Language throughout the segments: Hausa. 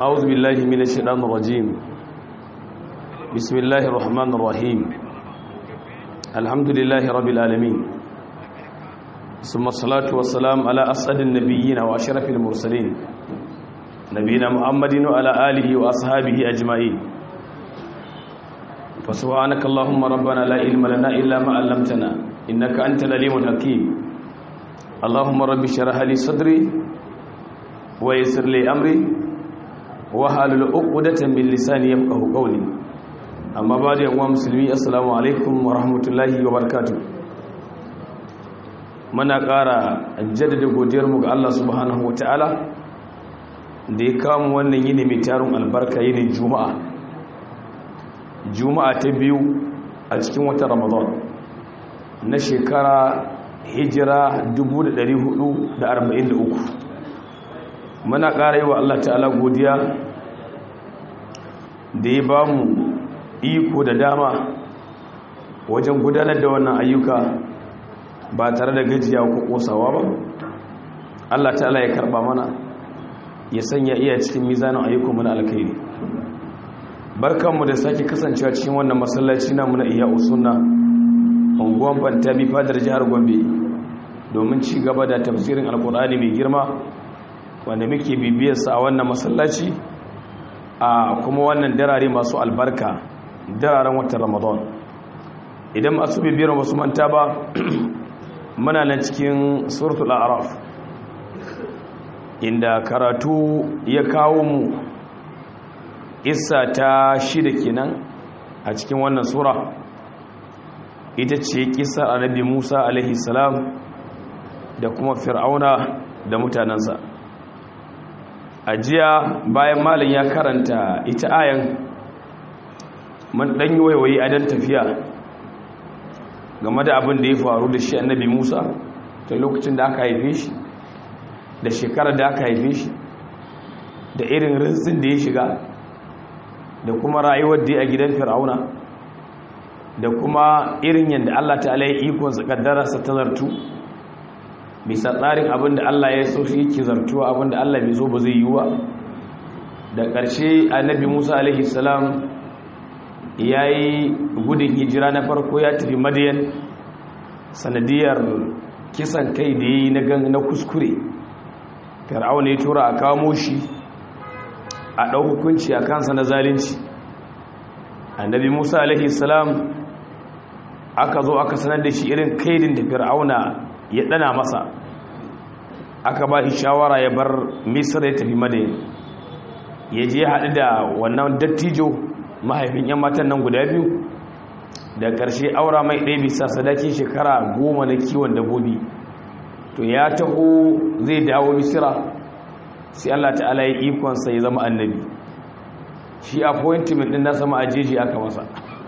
أعوذ بالله من الشيطان الرجيم بسم الله الرحمن الرحيم الحمد لله رب العالمين ثم الصلاة والسلام على أسعد النبيين وأشرف المرسلين نبينا محمد وعلى آله وأصحابه أجمعين فسبحانك اللهم ربنا لا علم لنا إلا ما علمتنا إنك أنت العليم الحكيم اللهم رب اشرح لي صدري ويسر لي أمري wahalul uqdatan min lisani yafqahu qawli amma ba da yawan musulmi assalamu alaikum wa rahmatullahi wa barakatuh muna ƙara jaddada godiyar mu ga Allah subhanahu wataala da ya kawo wannan yini mai tarin albarka yini juma'a juma'a ta biyu a cikin watan ramadan na shekara hijira 1443 muna ƙara yi wa Allah ta'ala godiya da ya ba mu iko da dama wajen gudanar da wannan ayyuka ba tare da gajiya ko ƙosawa ba Allah ta'ala ya karɓa mana ya sanya iya cikin mizanin ayyukanmu na alkhairi barkanmu da sake kasancewa cikin wannan masallaci namu na iya usunna unguwan fantami fadar jihar gombe domin ci gaba da tafsirin alkur'ani mai girma wanda muke bibiyarsa a wannan masallaci a kuma wannan darare masu albarka dararen watan ramadan idan masu bibiyar masu manta ba muna nan cikin suratul araf inda karatu ya kawo mu isa ta shida kenan a cikin wannan sura ita ce kisar annabi musa alaihi salam da kuma fir'auna da mutanensa a jiya bayan malin ya karanta ita ayan man dan yi waiwayi a dan tafiya game da abin da ya faru da shi annabi musa ta lokacin da aka haife shi da shekarar da aka haife shi da irin rinsin da ya shiga da kuma rayuwar da a gidan fir'auna da kuma irin yadda allah ta'ala ya ikonsa kaddararsa ta zartu bisa tsarin abin da Allah ya so shi yake zartuwa abin da Allah bai so ba zai yi wa da ƙarshe annabi Musa alaihi salam ya yi gudun hijira na farko ya tafi madiyan sanadiyar kisan kai da ya yi na kuskure fir'auna ya tura a kamo shi a ɗau hukunci a kansa na zalunci annabi Musa alaihi salam aka zo aka sanar da shi irin kaidin da fir'auna ya dana masa aka ba shi shawara ya bar misra ya tafi madayin ya je haɗu da wannan dattijo mahaifin 'yan matan nan guda biyu da ƙarshe aura mai ɗaya bisa sadaki shekara goma na kiwon dabbobi to ya taho zai dawo misira sai allah ta'ala ya ikonsa ya zama annabi shi appointment ɗin na sama ajeji aka masa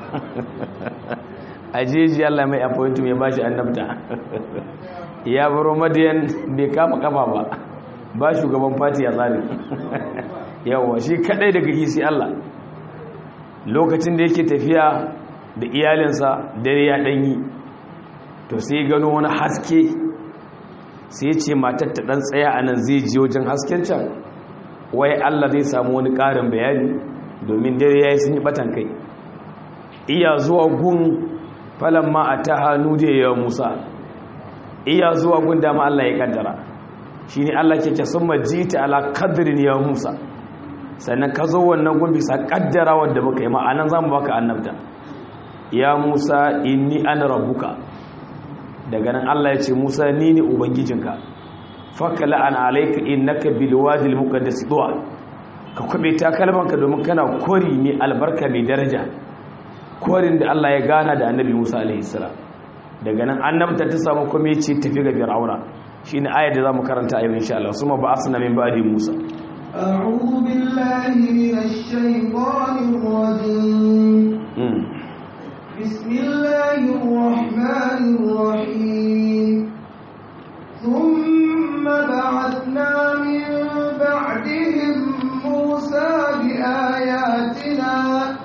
ajeji allah mai appointment ya ba shi annabta ya baro madiyan bai kama kafa ba ba shugaban fati ya tsari yawa shi kadai daga hisi Allah lokacin da yake tafiya da iyalinsa dare ya danyi to sai gano wani haske sai ce matar ta dan tsaya a nan zai je wajen hasken can wai Allah zai samu wani ƙarin bayani domin dare ya yi sun yi batan kai iya zuwa gun falon ma a ta hannu da ya musa iya zuwa gun dama Allah ya kaddara shi ne Allah ke ce sun majita ala kaddirin ya musa sannan ka zo wannan gun bisa kaddara wadda muka yi ma'anan za mu baka annabta ya musa inni ana rabbuka daga nan Allah ya ce musa ni ne ubangijinka fakala an alaika innaka bil wadi al muqaddas duwa ka kwabe takalmanka domin kana kori mai albarka mai daraja korin da Allah ya gana da annabi Musa alaihi salam daga nan annabta ta samu kuma ya ce tafi ga fir'auna shine ayar da zamu karanta a yau insha Allah suma ba asna min ba'di Musa أعوذ بالله من الشيطان الرجيم بسم الله الرحمن الرحيم ثم بعثنا من بعدهم موسى بآياتنا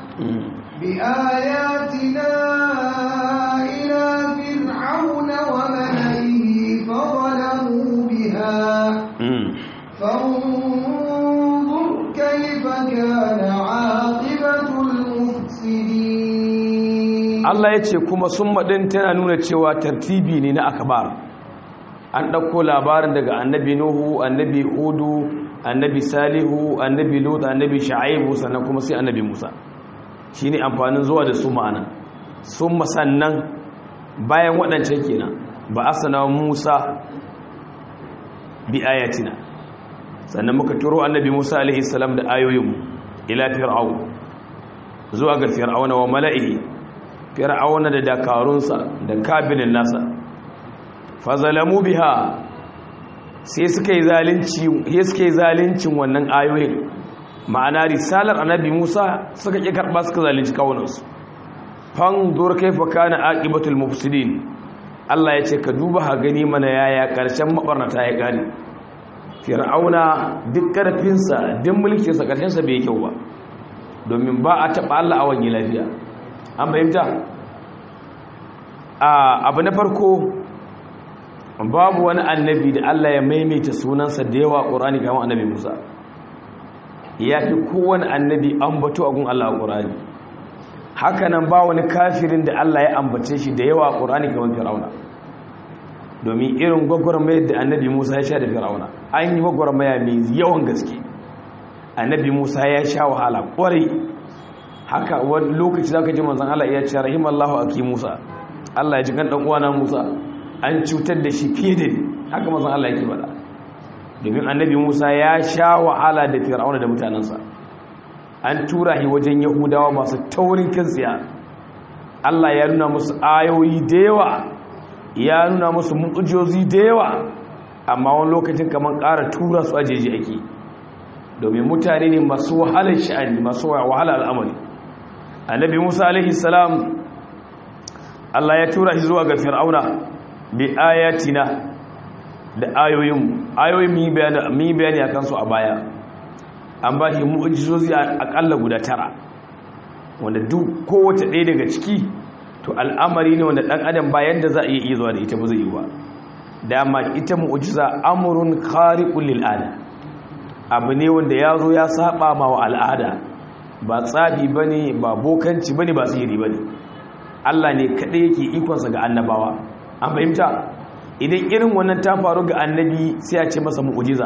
بآياتنا إلى فرعون وملئه فظلموا بها فانظر كيف Allah ya ce kuma sun maɗin tana nuna cewa tartibi ne na akabar an ɗauko labarin daga annabi nuhu annabi hudu annabi salihu annabi lut annabi sha'ibu sannan kuma sai annabi musa shi ne amfanin zuwa da su ma'ana sun masannan bayan waɗancan kenan ba a sana musa bi ayatina sannan muka turo annabi musa alaihi salam da ayoyinmu ila fir'au zuwa ga fir'auna wa mala'ihi fir'auna da dakarunsa da kabilin nasa fazalamu biha sai suka yi zalunci sai suka yi zaluncin wannan ayoyin ma'ana risalar annabi Musa suka ki karba suka zalunci kawunansu fanzur kaifa kana aqibatul mufsidin Allah ya ce ka duba ha gani mana yaya karshen mabarnata ya gani fir'auna duk karfinsa duk mulkinsa karshen sa bai kyau ba domin ba a taba Allah a wani lafiya an fahimta abu na farko babu wani annabi da Allah ya maimaita sunansa da yawa ƙorani kamar annabi Musa ya fi kowane annabi ambato a gun Allah a ƙorani hakanan ba wani kafirin da Allah ya ambace shi da yawa a ƙorani kamar Fir'auna domin irin gwagwarmayar da annabi Musa ya sha da Fir'auna an yi gwagwarmaya mai yawan gaske annabi Musa ya sha wahala ƙwarai haka wani lokaci za ka ji manzan Allah ya ce rahimallahu aki Musa Allah ya ji kan ɗan uwana Musa an cutar da shi fiye da haka mazan Allah yake bada domin annabi Musa ya sha wahala da fir'auna da mutanensa an tura shi wajen yahudawa masu taurin kansiya Allah ya nuna musu ayoyi da yawa ya nuna musu mu'ujozi da yawa amma wani lokacin kamar ƙara tura su ajeji ake domin mutane ne masu wahalar sha'ani masu wahalar al'amari annabi Musa alaihi salam Allah ya tura shi zuwa ga fir'auna bi ayatina da ayoyin ayoyin mi bayani mi bayani akan su a baya an ba shi mu'jizozi akalla guda tara wanda duk kowace ɗaya daga ciki to al'amari ne wanda ɗan adam bayan da za a iya zuwa da ita ba zai yi ba dama ita mu'jiza amrun khariqul lil ada abu ne wanda ya zo ya saba ma wa al'ada ba tsafi bane ba bokanci bane ba sihiri bane Allah ne kaɗai yake ikonsa ga annabawa an fahimta idan irin wannan ta faru ga annabi sai a ce masa mu'ujiza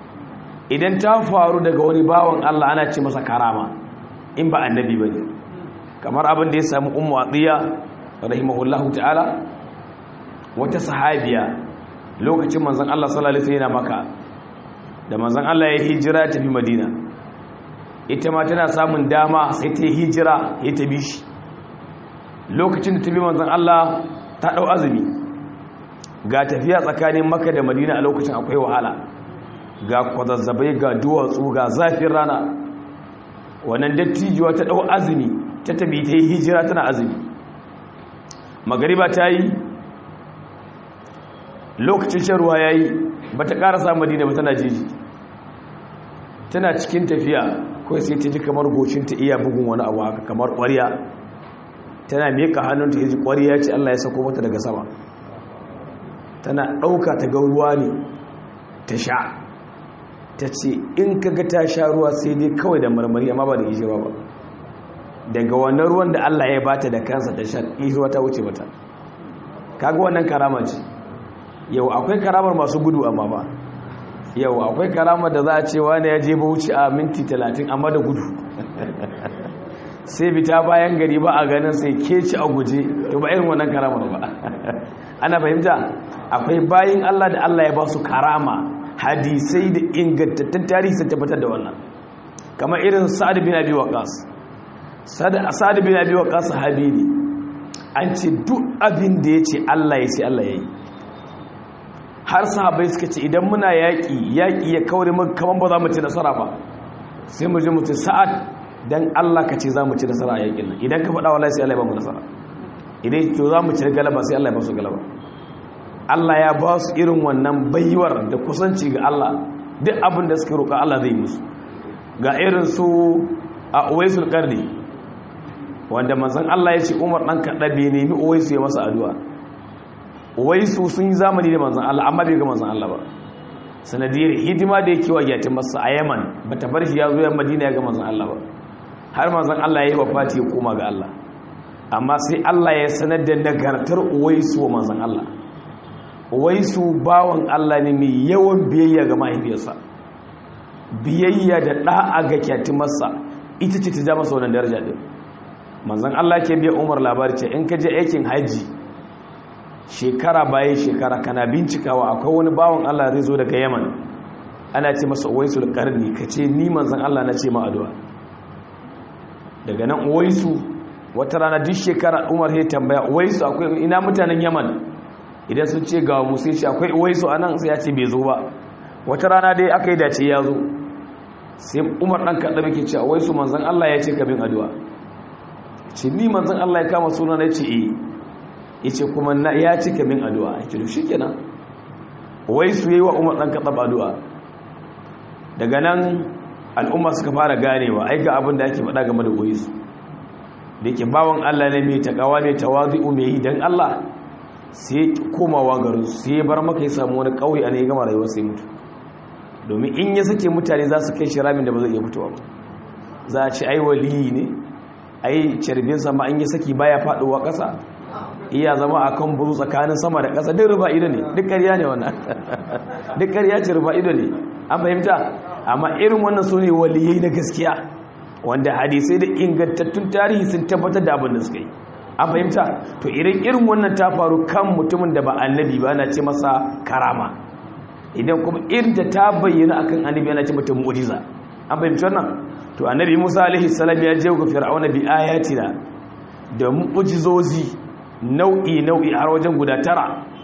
idan ta faru daga wani bawan Allah ana ce masa karama in ba annabi ba ne kamar abin da ya samu ummu atiya rahimahullahu ta'ala wata sahabiya lokacin manzon Allah sallallahu alaihi wasallam maka da manzon Allah ya hijira tafi Madina ita ma tana samun dama sai ta hijira ya tabi shi lokacin da tabi manzon Allah ta dau azumi ga tafiya tsakanin Makka da Madina a lokacin akwai wahala ga kwazazzabai ga duwatsu ga zafin rana wannan dattijuwa ta dau azumi ta tabi ta yi hijira tana azumi magariba ta yi lokacin shan ruwa ya yi ba ta ƙarasa madina ba tana jeji tana cikin tafiya kawai sai ta ji kamar ta iya bugun wani abu haka kamar ƙwariya tana miƙa hannunta ya ji ƙwariya ce allah ya sako mata daga sama tana ɗauka ta ga ruwa ne ta sha ta ce in ka ga ta sha ruwa sai dai kawai da marmari amma ba da ishirwa ba daga wannan ruwan da allah ya bata da kansa ta sha ishirwa ta wuce mata kaga wannan karama ce yau akwai karamar masu gudu amma ba yau akwai karamar da za a ce wani ya je bauchi a minti talatin amma da gudu sai bita bayan gari ba a ganin sai keci a guje to ba irin wannan karamar ba ana fahimta akwai bayin Allah da Allah ya ba su karama hadisai da ingantattun tarihi sun tabbatar da wannan kamar irin sa'ad bin abi waqas sa'ad bin abi waqas sahabi ne an ce duk abin da ya ce Allah ya ce Allah ya yi har sahabai suka ce idan muna yaƙi yaƙi ya kaure mu kaman ba za mu ci nasara ba sai mu je mu ce sa'ad dan Allah ka ce za mu ci nasara a yaƙin nan idan ka faɗa wallahi sai Allah ya ba mu nasara idan to za mu ci galaba sai Allah ya ba su galaba Allah ya ba su irin wannan baiwar da kusanci ga Allah duk abin da suka roƙa Allah zai musu ga irin su a Uwaisul Qarni wanda manzon Allah ya ce Umar dan Kadabe ne mi Uwaisu ya masa addu'a wai su sun yi zamani da manzan Allah amma bai ga manzan Allah ba sanadiyar hidima da yake wa yatin masa a Yaman ba ta bar shi ya zo yan Madina ya ga manzan Allah ba har manzan Allah ya yi wafati ya koma ga Allah amma sai Allah ya sanar da nagartar uwaisu wa manzan Allah uwaisu bawan Allah ne mai yawan biyayya ga mahaifiyarsa biyayya da ɗa'a ga kyatimarsa ita ce ta ja masa wannan daraja ɗin manzan Allah ke biya umar labari ce in ka je aikin hajji shekara bayan shekara kana bincikawa akwai wani bawan Allah zai zo daga yaman ana ce masa uwaisu da ƙarni ka ce ni manzan Allah na ce ma addu'a daga nan uwaisu wata rana duk shekara umar ya tambaya uwaisu akwai ina mutanen yaman idan sun ce ga musu shi akwai uwaisu a nan sai ya ce bai zo ba wata rana dai aka yi dace ya zo sai umar ɗan kaɗa muke ce uwaisu manzan allah ya ce kabin addu'a ce ni manzan allah ya kama suna na ce eh ya ce kuma na ya ce kabin addu'a ya ce shi kenan uwaisu ya yi wa umar ɗan kaɗa addu'a daga nan al'umma suka fara ganewa ai ga abin da ake faɗa game da uwaisu da ke bawan Allah ne mai takawa mai tawazi'u mai yi don Allah sai komawa garin sai ya bar maka ya samu wani ƙauye a ne gama rayuwa sai mutu domin in ya sake mutane za su kai shi ramin da ba zai iya fitowa ba za a ci ai waliyi ne ai carbin sama an yi saki baya faɗowa ƙasa iya zama a kan buru tsakanin sama da ƙasa duk rufa ido ne duk ƙarya ne wannan duk ƙarya ce rufa ido ne an fahimta amma irin wannan su ne waliyai na gaskiya wanda hadisai da ingantattun tarihi sun tabbatar da abin da suka yi an fahimta to irin irin wannan ta faru kan mutumin da ba annabi ba na ce masa karama idan kuma irin da ta bayyana akan annabi ana ce mata mu'jiza an fahimci wannan to annabi Musa alaihi salam ya je ga fir'auna bi ayatina da mu'jizozi nau'i nau'i har wajen guda tara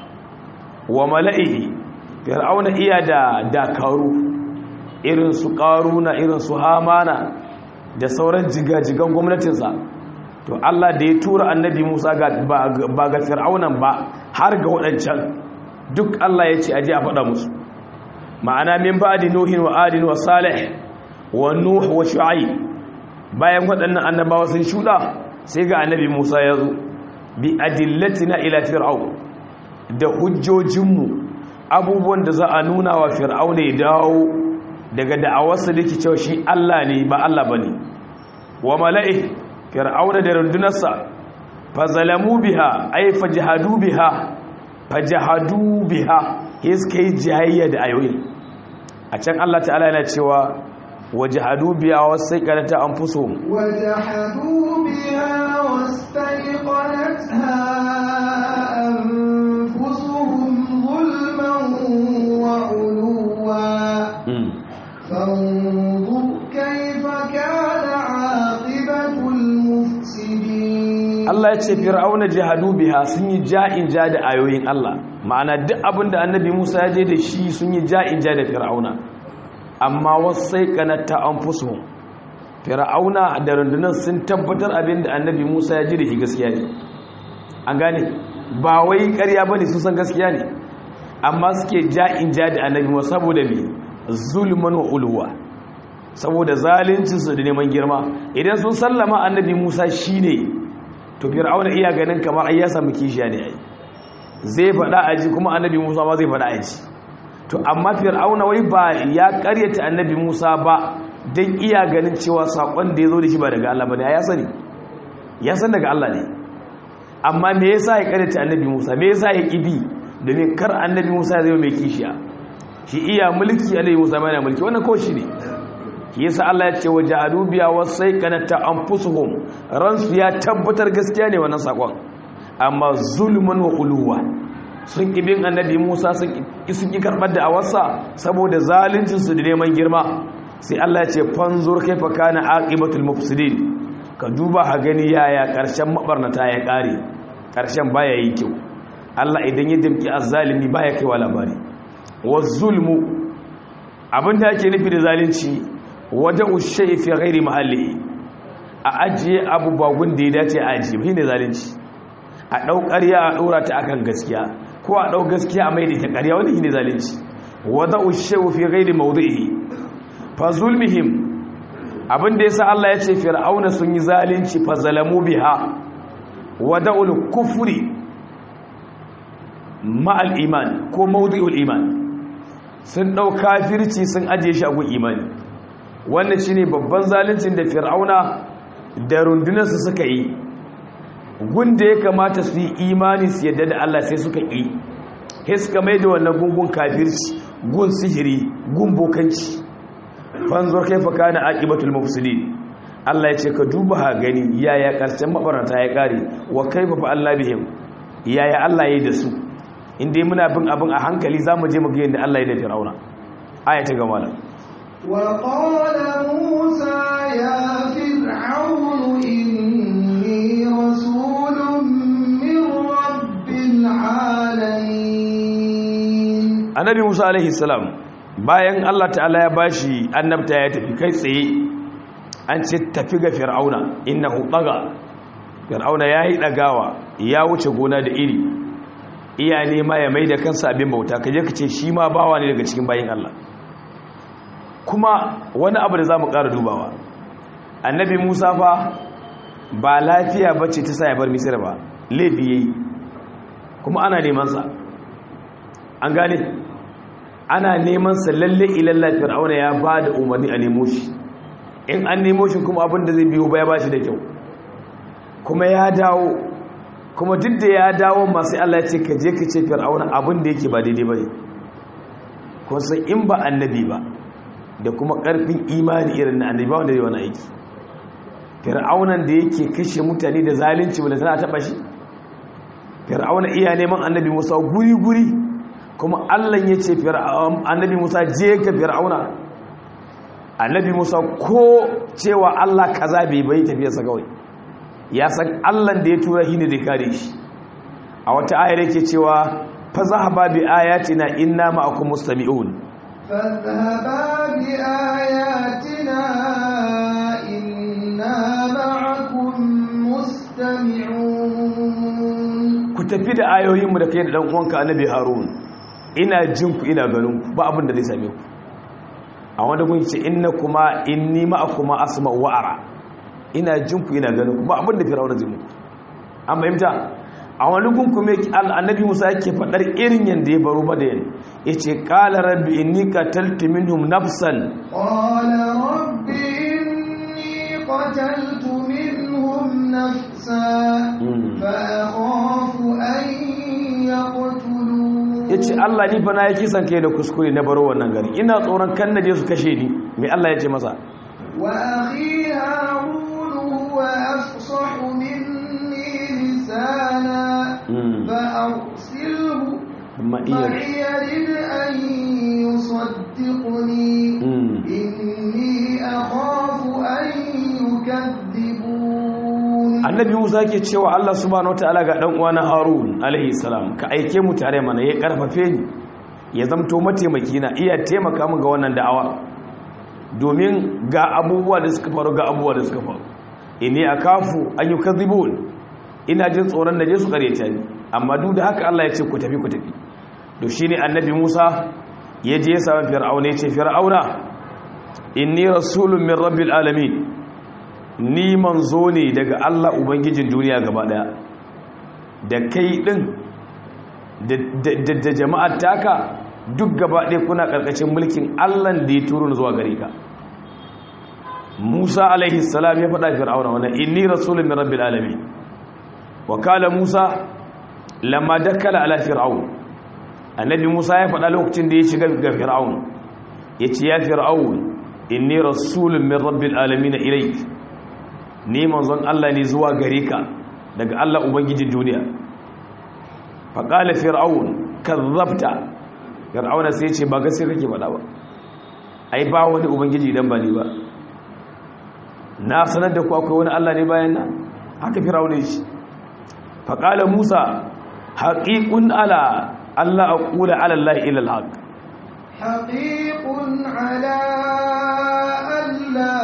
wa mala'ihi fir'auna iya da dakaru irin su qaruna irin su hamana da sauran jigajigan gwamnatinsa to Allah da ya tura annabi Musa ba ga fir'aunan ba har ga waɗancan duk Allah ya ce aje a faɗa musu ma'ana min ba'di nuhin wa adin wa salih wa nuh wa shu'aib bayan waɗannan annabawa sun shuɗa sai ga annabi Musa ya zo bi adillatina ila fir'aun da hujjojinmu abubuwan da za a nuna wa fir'auna ya dawo daga da'awarsa da ke cewa shi Allah ne ba Allah ba ne wa mala'i fir'auna da rundunarsa fazalamu biha ai fajahadu biha fajahadu biha suka yi jayayya da ayoyin a can Allah ta'ala yana cewa wajahadu biha wasu kanata an fuso wajahadu biha wastaiqanatha anfusuhum zulman wa uluwa فانظر كيف كان عاقبة المفسدين Allah ya ce fir'auna jihadu biha sun yi ja'in ja da ayoyin Allah ma'ana duk abin da annabi Musa ya je da shi sun yi ja'in ja da fir'auna amma wasai kanata anfusuhum fir'auna da rundunar sun tabbatar abin da annabi Musa ya je da shi gaskiya ne an gane ba wai ƙarya bane sun san gaskiya ne amma suke ja'in ja da annabi Musa saboda me zulman wa ulwa saboda zaluncinsu da neman girma idan sun sallama annabi musa shine to fir'auna iya ganin kamar ai ya samu kishiya ne ai zai faɗa aji kuma annabi musa ma zai faɗa aji to amma fir'auna wai ba ya karyata annabi musa ba don iya ganin cewa saƙon da ya zo da shi ba daga allah ba ne ya sani ya san daga allah ne amma me yasa ya karyata annabi musa me yasa ya ƙibi domin kar annabi musa ya zama mai kishiya shi iya mulki alaihi musa mai mulki wannan kawai shi ne shi yasa Allah ya ce wa ja'alu biya wasai kanata anfusuhum ransu ya tabbatar gaskiya ne wannan sakon amma zulmun wa uluwa sun ibin annabi Musa sun sun ki karbar da awarsa saboda zaluncin su da neman girma sai Allah ya ce fanzur kaifa kana aqibatul mufsidin ka duba ha gani yaya karshen mabarnata ya kare karshen baya yi kyau Allah idan ya dimki azzalimi baya kaiwa labari zulmu abinda ake nufi da zalunci waje ushe fi ghairi mahalli a ajiye abu bagun da ya dace a ajiye shi ne zalunci a ɗau ƙarya a ɗora ta akan gaskiya ko a ɗau gaskiya a maida ta ƙarya wani shi ne zalunci waje ushe fi ghairi mawdu'i fa zulmihim abinda yasa Allah ya ce fir'auna sun yi zalunci fa zalamu biha wada'ul kufri ma'al iman ko mawdu'ul iman sun ɗau kafirci sun ajiye shi a gun imani wannan shine babban zaluncin da fir'auna da rundunarsa suka yi gunda ya kamata su yi imani su yadda da Allah sai suka ƙi sai suka mai da wannan gungun kafirci gun sihiri gun bokanci fanzur kaifa kana aqibatul mufsidin Allah ya ce ka duba ha gani yaya karshen mabarata ya kare wa kaifa fa Allah bihim yaya Allah yayi da su inda muna bin abin a hankali zamu je mu ga yadda Allah ya da Fir'auna aya ta gama da وقال موسى يا فرعون إني رسول من رب العالمين annabi Musa alaihi salam bayan Allah ta'ala ya bashi annabta ya tafi kai tsaye an ce tafi ga fir'auna innahu taga fir'auna yayi dagawa ya wuce gona da iri iya nema ya mai da kansa abin bauta kaje ka ce shi ma bawa ne daga cikin bayin Allah kuma wani abu da zamu ƙara dubawa annabi Musa fa ba lafiya bace ta sa ya bar Misra ba laifi yayi kuma ana neman sa an gane ana neman sa lalle ilalla fir'auna ya ba da umarni a nemo shi in an nemo shi kuma abin da zai biyo baya ba shi da kyau kuma ya dawo kuma duk da ya dawo masu Allah ya ce ka je ka ce fir'auna abin da yake ba daidai ba ne kun san in ba annabi ba da kuma karfin imani irin na annabi ba wanda zai wani aiki fir'aunan da yake kashe mutane da zalunci wanda tana taba shi fir'auna iya neman annabi musa guri guri kuma Allah ya ce annabi Musa je ka fir'auna annabi Musa ko cewa Allah kaza bai bai tafiyarsa kawai ya san Allah da ya tura shi ne da kare shi a wata ayar yake cewa fa zahaba bi ayatina inna ma'akum mustami'un فاذهبا بآياتنا إنا معكم مستمعون ku tafi da ayoyinmu da kai da dan uwanka annabi Harun ina jin ku ina ganin ku ba abin da zai same ku a wanda kun ce inna kuma inni ma'akuma asma wa ara ina jin ku ina ganin ku ba abin da firawuna zai muku an fahimta a wani gun kuma annabi Musa yake fadar irin yanda ya baro madayan yace qala rabbi inni qataltu minhum nafsan قال رب إني قتلت منهم نفسا فأخاف أن يقتلون yace Allah ni fa na yi kisan kai da kuskure na baro wannan gari ina tsoron kan naje su kashe ni me Allah ya ce masa وأخي هارون هو أفصح مني لسانا Mm. فأرسله amma iya معي يرد أن يصدقني Mm. إني أخاف أن يكذبون annabi musa ke cewa allah subhanahu wataala ga dan uwana harun alaihi salam ka aike mu tare mana ya karfafe ni ya zamto mataimaki na iya taimaka min ga wannan da'awa domin ga abubuwa da suka faru ga abubuwa da suka faru inni akafu an yukadhibun ina jin tsoron da je su kareta ni amma duk da haka allah ya ce ku tafi ku tafi to shine annabi musa ya je ya samu fir'auna ya ce fir'auna inni rasulun min rabbil alamin ni manzo ne daga Allah Ubangijin duniya gaba daya da kai din da jama'ar taka duk gaba ɗaya kuna ƙarƙashin mulkin Allah da ya turo zuwa gare ka Musa alaihi salam ya faɗa fir'auna wannan inni rasulun min rabbil alamin wa kala Musa lamma dakala ala fir'aun annabi Musa ya faɗa lokacin da ya shiga ga fir'aun yace ya fir'aun inni rasulun min rabbil alamin ilayk ni manzon Allah ne zuwa gare ka daga Allah ubangijin duniya faƙala fir'aun kazzabta fir'auna sai ce ba gaskiya kake faɗa ba ai ba wani ubangiji idan ba ni ba na sanar da ku akwai wani Allah ne bayan nan haka fir'auna shi faƙala musa haqiqun ala Allah aqula ala Allah ila al-haq حقيق على ألا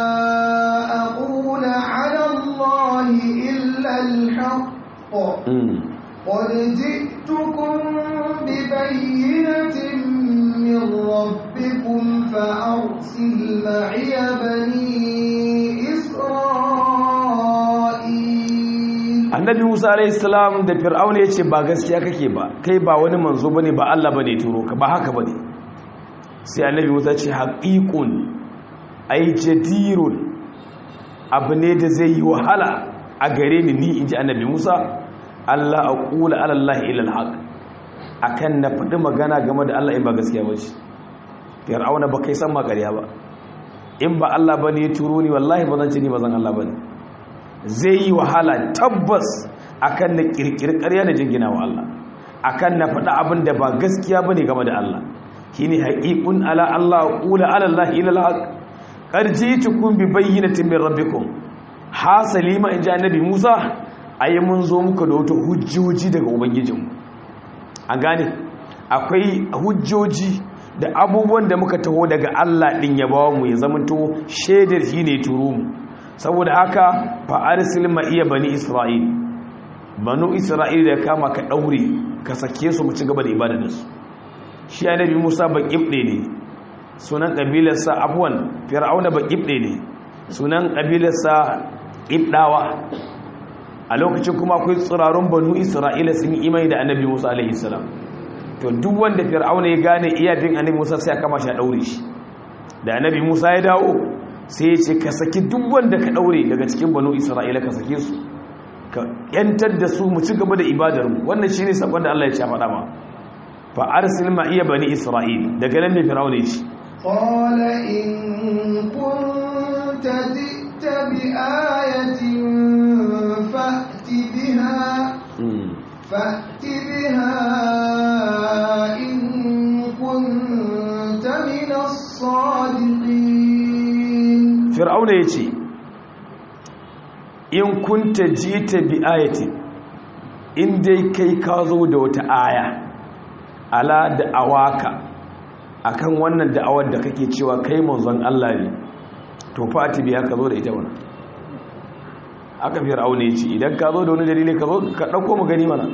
أقول على الله إلا الحق قد جئتكم ببينة من ربكم فأرسل معي بني إسرائيل annabi musa alaihissalam da fir'auna ya ce ba gaskiya kake ba kai ba wani manzo bane ba allah bane turo ka ba haka bane sai annabi musa ce haƙiƙun ai jadirun abu ne da zai yi wahala a gare ni ni inji annabi Musa Allah aqula ala Allah ila alhaq akan na faɗi magana game da Allah in ba gaskiya ba ce fir'auna ba kai san ma ƙarya ba in ba Allah bane ya turo ni wallahi ba zan ci ni ba zan Allah bane zai yi wahala tabbas akan na kirkiri ƙarya da jingina wa Allah akan na faɗi abin da ba gaskiya bane game da Allah shine haqiqun ala Allah aqula ala Allah ila alhaq qad ji'tukum bi bayyinatin min rabbikum hasali ma inji annabi Musa ayi mun zo muka da wata hujjoji daga ubangijinmu an gane akwai hujjoji da abubuwan da muka taho daga Allah din ya bawo mu ya zamanto shaidar shi ne turo mu saboda haka fa arsil ma iya bani isra'il banu isra'il da kama ka daure ka sake su mu ci gaba da ibada da su shi annabi Musa ba kibde ne sunan kabilarsa afwan fir'auna ba kibde ne sunan kabilarsa ibdawa a lokacin kuma akwai tsirarun banu isra'ila sun yi imani da annabi musa alaihi salam to duk wanda fir'auna ya gane iya bin annabi musa sai ya kama shi a daure shi da annabi musa ya dawo sai ya ce ka saki duk wanda ka daure daga cikin banu isra'ila ka sake su ka yantar da su mu ci gaba da ibadar mu wannan shine sakon da Allah ya ce faɗa ma fa arsil ma iya bani isra'il daga nan ne fir'auna ya ce qala in kunta ji'ta bi ayatin فأت بها فأت بها إن كنت من الصادقين فرعون يجي in kunta jita bi ayati in dai kai ka zo da wata aya ala da awaka akan wannan da'awar da kake cewa kai manzon Allah ne to fati biya ka zo da ita wannan aka fi raune ce idan ka zo da wani dalili ka zo ka ɗauko mu gani mana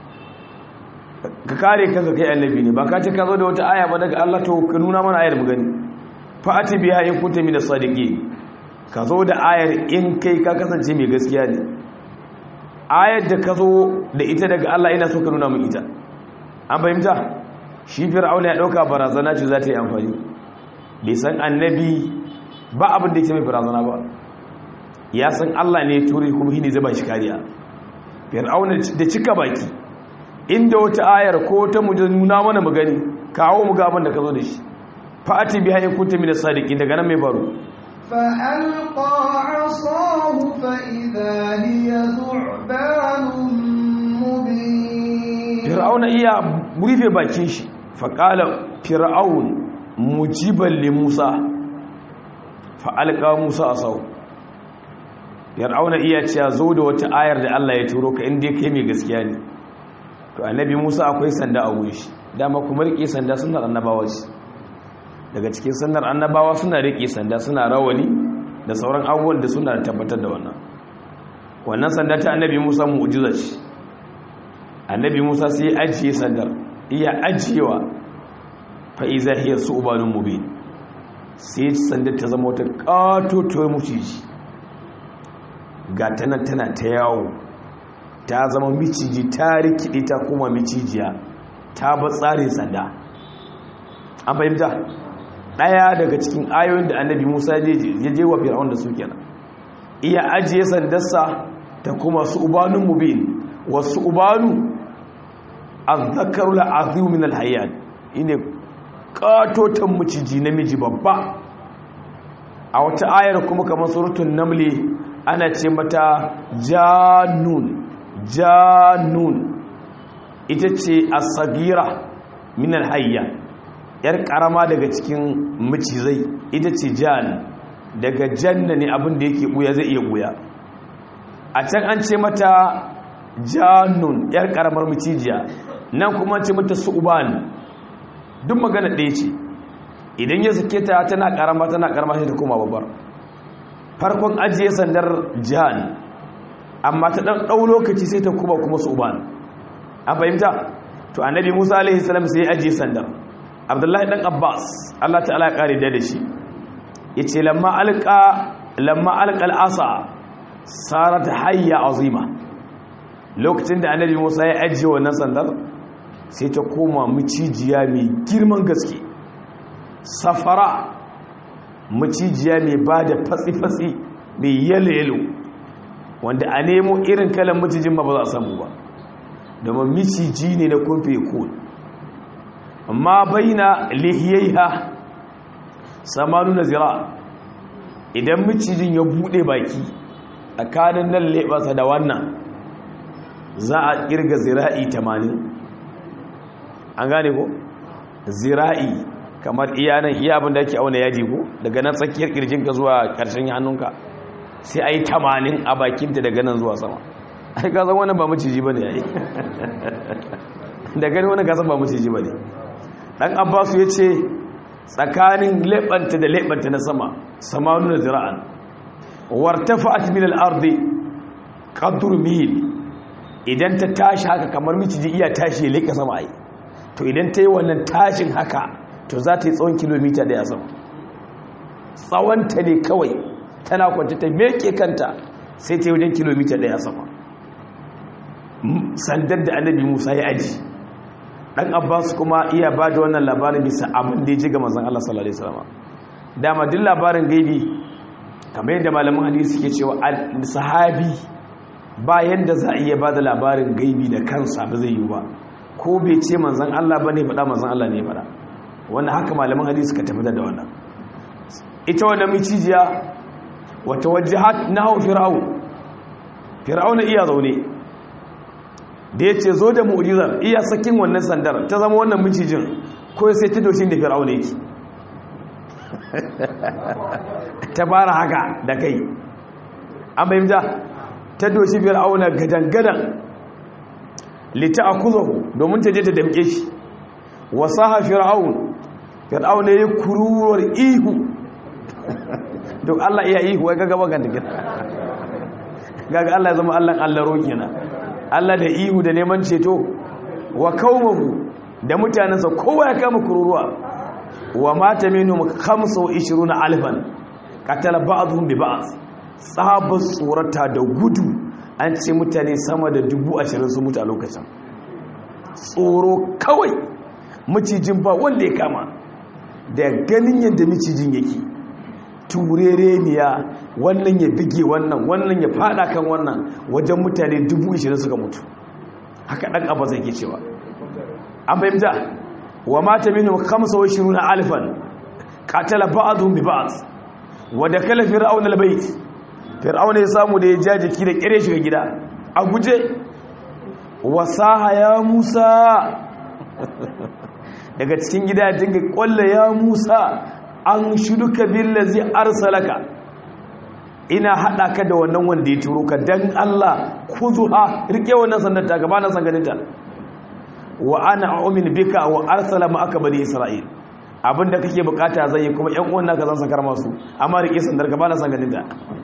ka kare kanka kai annabi ne ba ka ce ka zo da wata aya ba daga Allah to ka nuna mana ayar mu gani fa'ati biya in kunta min as-sadiqi ka zo da ayar in kai ka kasance mai gaskiya ne ayar da ka zo da ita daga Allah ina so ka nuna min ita an fahimta shi fir'auna ya dauka barazana ce za ta yi amfani bai san annabi ba abin da yake mai barazana ba ya san Allah ne turi kuma shi ne zai ba shi kariya fir'auna da cika baki inda wata ayar ko ta mu nuna mana magani kawo mu gaban da ka zo da shi fa'ati biha in kunta min as-sadiqin daga nan mai faru فألقى عصاه فإذا هي ثعبان مبين fir'auna iya rufe bakin shi faqala fir'aun mujiban li musa fa'alqa musa asahu fir'auna iya cewa zo da wata ayar da Allah ya turo ka inda kai mai gaskiya ne to annabi musa akwai sanda a wuri shi dama kuma rike sanda sunnar annabawa ce daga cikin sunnar annabawa suna rike sanda suna rawani da sauran abubuwan da suna tabbatar da wannan wannan sanda ta annabi musa mu'jiza ce annabi musa sai ya ajiye sandar iya ajiyewa fa iza hiya su'banun mubin sai sandar ta zama wata katotoyar muciji ga tana tana ta yawo ta zama miciji ta rikide ta kuma micijiya ta ba tsarin sanda an fahimta ɗaya daga cikin ayoyin da annabi musa ya je wa fir'aun da su kenan iya ajiye sandarsa ta kuma su ubanun mubin wasu ubanu azzakaru la'azimu min alhayyan ine katotan maciji namiji babba a wata ayar kuma kamar surutun namli ana ce mata janun janun ita ce asagira min alhayyan yar karama daga cikin macizai ita ce jan daga janna ne abin da yake buya zai iya buya a can an ce mata janun yar karamar macijiya nan kuma ce mata su'uban duk magana ɗaya ce idan ya sake ta tana karama tana karama sai ta koma babbar farkon ajiye sandar jan amma ta ɗan ɗau lokaci sai ta kuma kuma su'uban an fahimta to annabi musa alaihi salam sai ya ajiye sandar abdullahi dan abbas allah ta'ala ya kare da shi ya ce lamma alƙa lamma alƙal asa sarat hayya azima lokacin da annabi musa ya ajiye wannan sandar sai ta koma macijiya mai girman gaske safara macijiya mai ba da fatsi-fatsi mai yalo-yalo wanda a nemo irin kalan macijin ma ba za a samu ba domin miciji ne na kumfe kun amma baina lihiyaiha samanu na zira idan macijin ya bude baki tsakanin nan leɓasa da wannan za a kirga zira'i 80 an gane ko zira'i kamar iya nan iya abin da ake auna yaji ko daga nan tsakiyar kirjinka zuwa ƙarshen hannunka sai a yi 80 a bakinta daga nan zuwa sama ai ka san wannan ba maciji ba ne ya yi da gani wani kasan ba maciji ba ne ɗan abbasu ya ce tsakanin leɓanta da leɓanta na sama samanu da zira'an wartafa min al'ardi ƙaddur mil idan ta tashi haka kamar miciji iya tashi ya leƙa sama ai to idan ta yi wannan tashin haka to za ta yi tsawon kilomita daya sama tsawonta ne kawai tana kwanci ta meke kanta sai ta yi wajen kilomita daya sama sandar da annabi musa ya aji dan abbas kuma iya ba da wannan labarin bisa abin da ya ji ga manzon allah sallallahu alaihi wasallam dama duk labarin gaibi kamar yadda malaman hadisi suke cewa sahabi ba yanda za a iya ba da labarin gaibi da kansa ba zai yi ba ko bai ce manzan Allah ba ne faɗa manzan Allah ne faɗa wannan haka malaman hadisi suka tafi da wannan ita wannan micijiya wata wajahat na hau fir'au fir'au na iya zaune da ya ce zo da mu'ujizar iya sakin wannan sandar ta zama wannan micijin ko sai ta doshin da fir'au ne yake ta fara haka da kai an bayyanta ta doshi fir'auna gadan-gadan lita a kuzahu domin ta je ta damke shi wasaha fir'aun fir'auna ya kururuwar ihu duk Allah iya ihu wai gaga bagan da gina gaga Allah ya zama Allah Allah roƙi na Allah da ihu da neman ceto wa kaumahu da mutanensa kowa ya kama kururuwa wa mata minhum 25 alfan qatala ba'dhum bi ba'd tsabar tsorata da gudu an ce mutane sama da dubu ashirin su mutu a lokacin tsoro kawai macijin ba wanda ya kama da ganin yadda macijin yake turereniya wannan ya bige wannan wannan ya fada kan wannan wajen mutane dubu ashirin suka mutu haka ɗan abu zai ke cewa an fahimta wa mata minu kamsa wa shiruna alifan katala ba'adun bi ba'ad wa da kala fir'aun al-bait fir'auna ya samu da ya ja jiki da kire shiga gida a guje wasaha ya musa daga cikin gida ya dinga kwalla ya musa an shuduka billazi arsalaka ina hada ka da wannan wanda ya turo ka dan Allah kuzuha rike wannan sandar ta gaba na sanganinta wa ana a'min bika wa arsala ma'aka bani isra'il abinda kake bukata zai yi kuma yan uwan naka zan sakar masu amma rike sandar gaba na sanganinta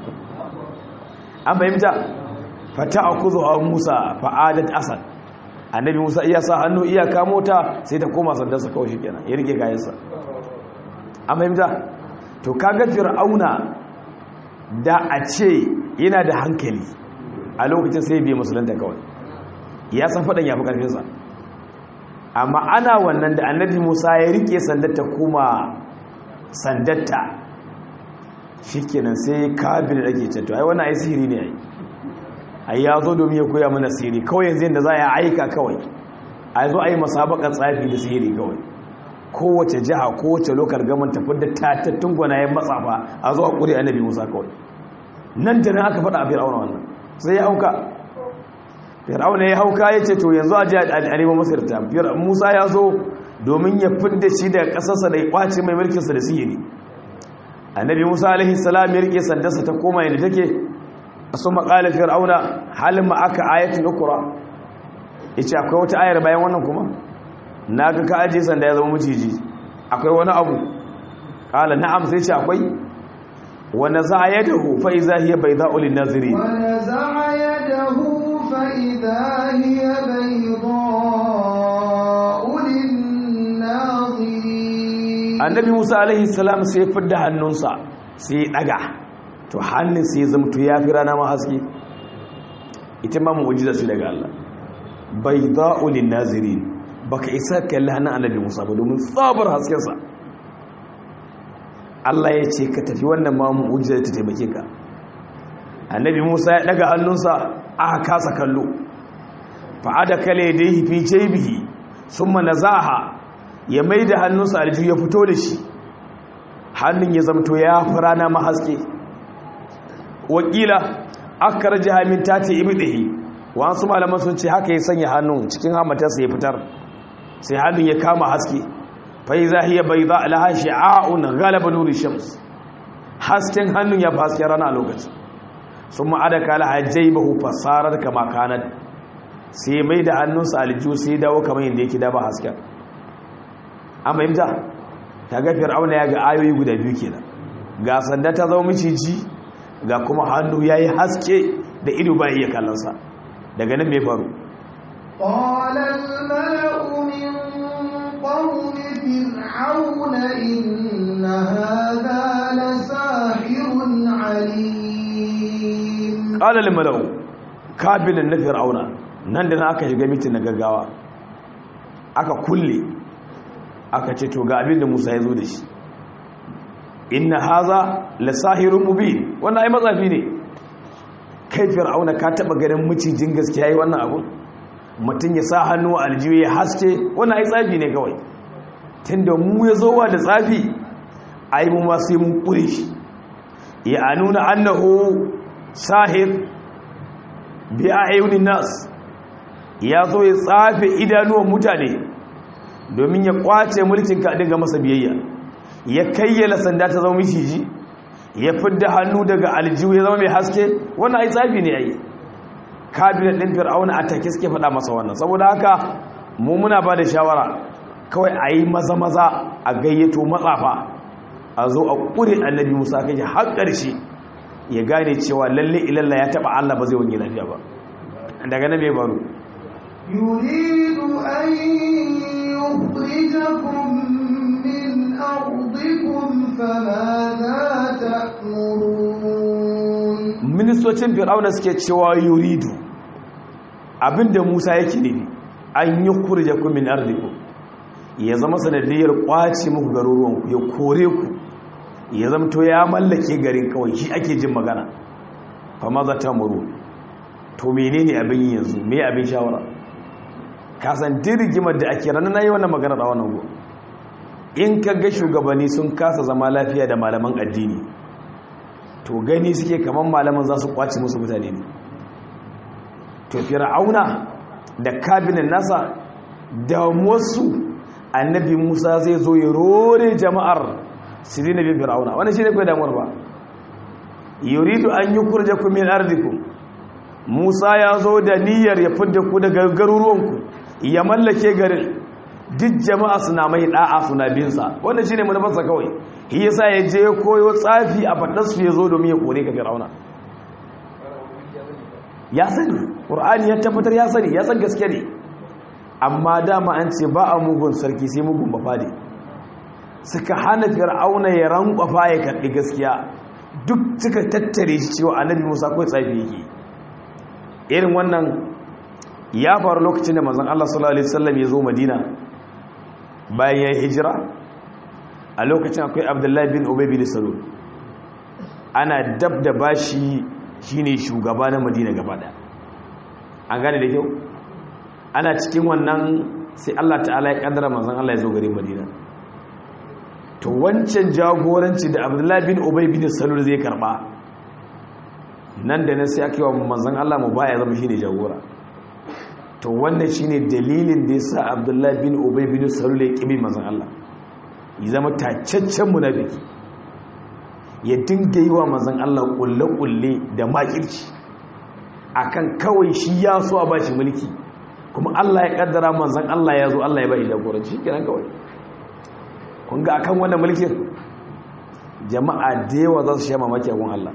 an fahimta fata a kuzo a musa fa'adat asad annabi musa iya sa hannu iya kamo ta sai ta koma sandarsa kawai shi kenan ya rike kayansa an fahimta to kaga fir'auna da a ce yana da hankali a lokacin sai biya musulunta kawai ya san faɗin ya fi ƙarfinsa amma ana wannan da annabi musa ya rike sandarta kuma sandarta shi kenan sai kabin da ake ceto ai wannan ai sihiri ne ai ai ya zo domin ya koya mana sihiri kawai yanzu yadda za a yi aika kawai a zo a yi masabakar tsafi da sihiri kawai kowace jiha kowace lokar gaman tafi da tatattun gwanayen matsafa a zo a ƙuri annabi musa kawai nan da nan aka faɗa a fir'auna wannan sai ya hauka fir'auna ya hauka ya ce to yanzu a ji a neman masarta musa ya zo domin ya fidda shi daga ƙasarsa da ya ƙwace mai mulkinsa da sihiri annabi musa alaihi salam ya rike sandarsa ta koma yadda take su maƙala fir'auna halin ma aka ayatin ukura yace akwai wata ayar bayan wannan kuma naga ka aje sanda ya zama maciji akwai wani abu qala na'am sai ce akwai wa naza'a yadahu fa idza hiya bayda'u lin nazirin wa naza'a yadahu fa idza hiya bayda'u lin nazirin annabi musa alaihi salam sai ya fidda hannunsa sai ya daga to hannun sai ya zama to ya fi rana ma haske ita ma mu'jiza ce daga Allah bayda'u lin nazirin baka isa kalli hannun annabi musa ba domin tsabar haskensa Allah ya ce ka tafi wannan ma mu'jiza ta taimake ka annabi musa ya daga hannunsa aka kasa kallo fa'ada kale da yi fi jaibihi sun manazaha ya mai da hannunsa aljihu ya fito da shi hannun ya zamto ya fi rana mahaske wakila aka raji hamin ta ce ibi ɗahi wasu malaman sun ce haka ya sanya hannun cikin hamatarsa ya fitar sai hannun ya kama haske fai zahiya bai za alaha shi'a'un galaba nuri shams hasken hannun ya fi hasken rana a lokacin sun ma'ada kala hajjai bahu fasarar kama kanar sai mai da hannunsa aljihu sai dawo kamar yadda yake daba hasken an fahimta ta ga fir'auna ya ga ayoyi guda biyu kenan ga sanda ta zama miciji ga kuma hannu ya yi haske da ido ba iya kallonsa daga nan mai faru قال الملأ من قوم فرعون إن هذا لساحر عليم قال الملأ kabilin na fir'auna nan da na aka shiga mitin na gaggawa aka kulle aka ce to ga abin da musa ya zo da shi inna haza lasahirun mubin wannan ai matsafi ne kai fir'auna ka taba ganin macijin gaskiya yi wannan abu mutum ya sa hannu a aljiyu ya haske wannan ai tsafi ne kawai tunda mu ya zo wa da tsafi ai mu ma sai mun kure shi ya nuna annahu sahir bi ayyunin nas ya zo ya tsafe idanuwan mutane domin ya kwace mulkin ka dinga masa biyayya ya kayyala sanda ta zama miciji ya fidda hannu daga aljihu ya zama mai haske wannan ai tsafi ne ai kabinet din fir'auna a take suke faɗa masa wannan saboda haka mu muna ba da shawara kawai a yi maza maza a gayyato matsafa a zo a ƙure annabi musa kai har ƙarshe ya gane cewa lalle ilalla ya taɓa allah ba zai wani lafiya ba daga nan mai baro يريد أن يخرجكم من أرضكم فماذا تأمرون ministocin fir'auna suke cewa yuridu abinda musa yake ne an yi kurje ku min ardiku ya zama sanadiyar kwace muku garuruwanku ya kore ku ya zamto ya mallake garin kawai shi ake jin magana fa maza ta muru to menene abin yi yanzu me abin shawara kasan dirgimar da ake ranar nayi wannan magana da wannan go in ka ga shugabanni sun kasa zama lafiya da malaman addini to gani suke kaman malaman za su kwace musu mutane ne to fir'auna da kabinet nasa da wasu annabi musa zai zo ya rore jama'ar su dina bin fir'auna wani shi ne kai damuwar ba yuridu an yi kurje ku min ardiku musa ya zo da niyyar ya fidda ku daga garuruwanku ya mallake garin duk jama'a suna mai da'a suna binsa wannan shine manufarsa kawai shi yasa ya je koyo tsafi a fadarsu ya zo domin ya kore ka fir'auna ya sani qur'ani ya tabbatar ya sani ya san gaske ne amma dama an ce ba a mugun sarki sai mugun bafade suka hana fir'auna ya rankwafa ya karɓi gaskiya duk suka tattare shi cewa annabi musa kawai tsafi yake irin wannan ya faru lokacin da manzon Allah sallallahu alaihi wasallam ya zo Madina bayan ya hijira a lokacin akwai Abdullahi bin Ubay bin Salul ana dab da bashi shine shugaba na Madina gaba daya an gane da kyau ana cikin wannan sai Allah ta'ala ya kaddara manzon Allah ya zo garin Madina to wancan jagoranci da Abdullahi bin Ubay bin Salul zai karba nan da nan sai aka yi wa manzon Allah mu baya zama shine jagora to wannan shine dalilin da yasa Abdullahi bin Ubay bin Salul ya kibi manzon Allah ya zama tacaccen munafiki ya dinga yi wa manzon Allah kulle-kulle da makirci akan kawai shi ya so a bashi mulki kuma Allah ya kaddara manzon Allah ya zo Allah ya bai jagoranci kenan kawai kun ga akan wannan mulkin jama'a da yawa za su sha mamaki a gun Allah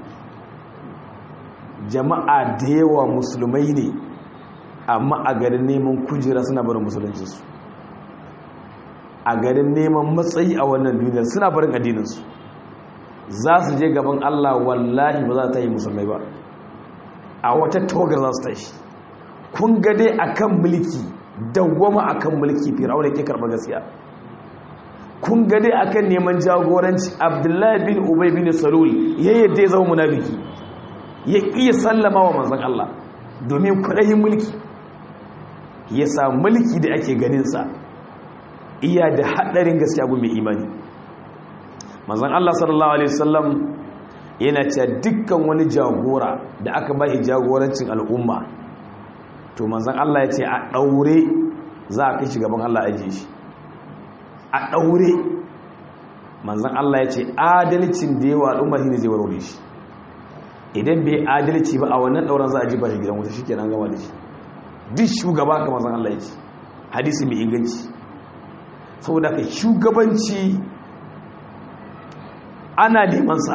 jama'a da yawa musulmai ne amma a garin neman kujera suna barin musuluncinsu a garin neman matsayi a wannan duniyar suna barin addininsu za su je gaban Allah wallahi ba za ta yi musulmai ba a wata togar za su tashi kun gade a kan mulki dawwama a kan mulki firawun ke karɓar gaskiya kun gade a kan neman jagoranci abdullahi bin ubay bin salul ya yadda ya zama munafiki ya iya sallama wa manzan Allah domin kudayin mulki ya sa mulki da ake ganinsa iya da haɗarin gaskiya gun mai imani manzan Allah sallallahu Alaihi wasallam yana cewa dukkan wani jagora da aka ba jagorancin al'umma to manzan Allah ya ce a ɗaure za a kai shi gaban Allah ajiye shi a ɗaure manzan Allah ya ce adalcin da yawa al'umma shi ne zai warware shi idan bai adalci ba a wannan ɗauran za a ji ba shi gidan wuta shi ke nan gama da shi duk shugaba ka manzan Allah ya ce hadisi mai inganci saboda ka shugabanci ana nemansa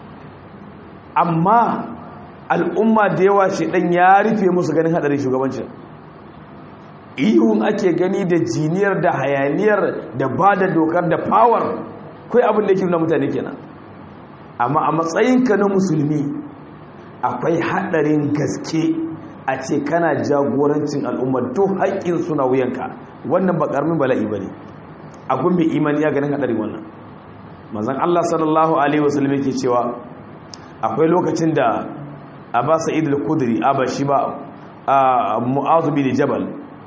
amma al'umma da yawa shi ɗan ya rufe musu ganin haɗarin shugabancin ihun ake gani da jiniyar da hayaniyar da ba da dokar da power kai abin da yake nuna mutane kenan amma a matsayinka na musulmi akwai haɗarin gaske a ce kana jagorancin al'umma to haƙƙin suna wuyanka wannan ba ƙarmin bala'i ba ne abin mai imani ya ganin haɗarin wannan mazan allah sallallahu alaihi wasallam yake cewa akwai lokacin da abba sa'id al-kudri aba shi ba mu'azu bin jabal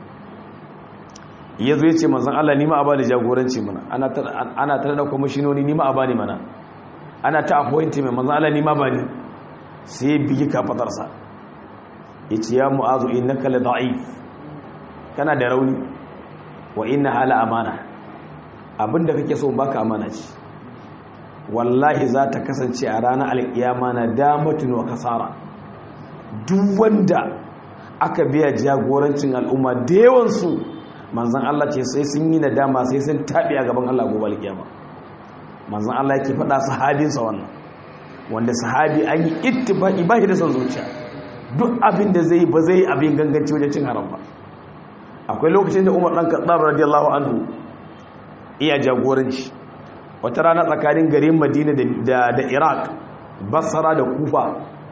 ya zo ya ce manzan Allah nima a bani jagoranci mana ana tare da kwamishinoni nima a bani mana ana ta appointi mai manzan Allah nima bani sai ya bigi kafatarsa ya ce ya mu'azu inna kala da'if kana da rauni wa inna hala amana abinda kake so baka amana ce wallahi za ta kasance a ranar alkiyama na damatun wa kasara duk wanda aka biya jagorancin al'umma da yawansu manzan Allah ce sai sun yi nadama sai sun taɓi a gaban Allah gobe alkiyama manzan Allah yake faɗa sahabinsa wannan wanda sahabi an yi ittifaqi ba shi da son zuciya duk abin da zai ba zai abin ganganci wajen cin haram ba akwai lokacin da Umar dan Khattab radiyallahu anhu iya jagoranci wata rana tsakanin garin Madina da da Iraq Basra da Kufa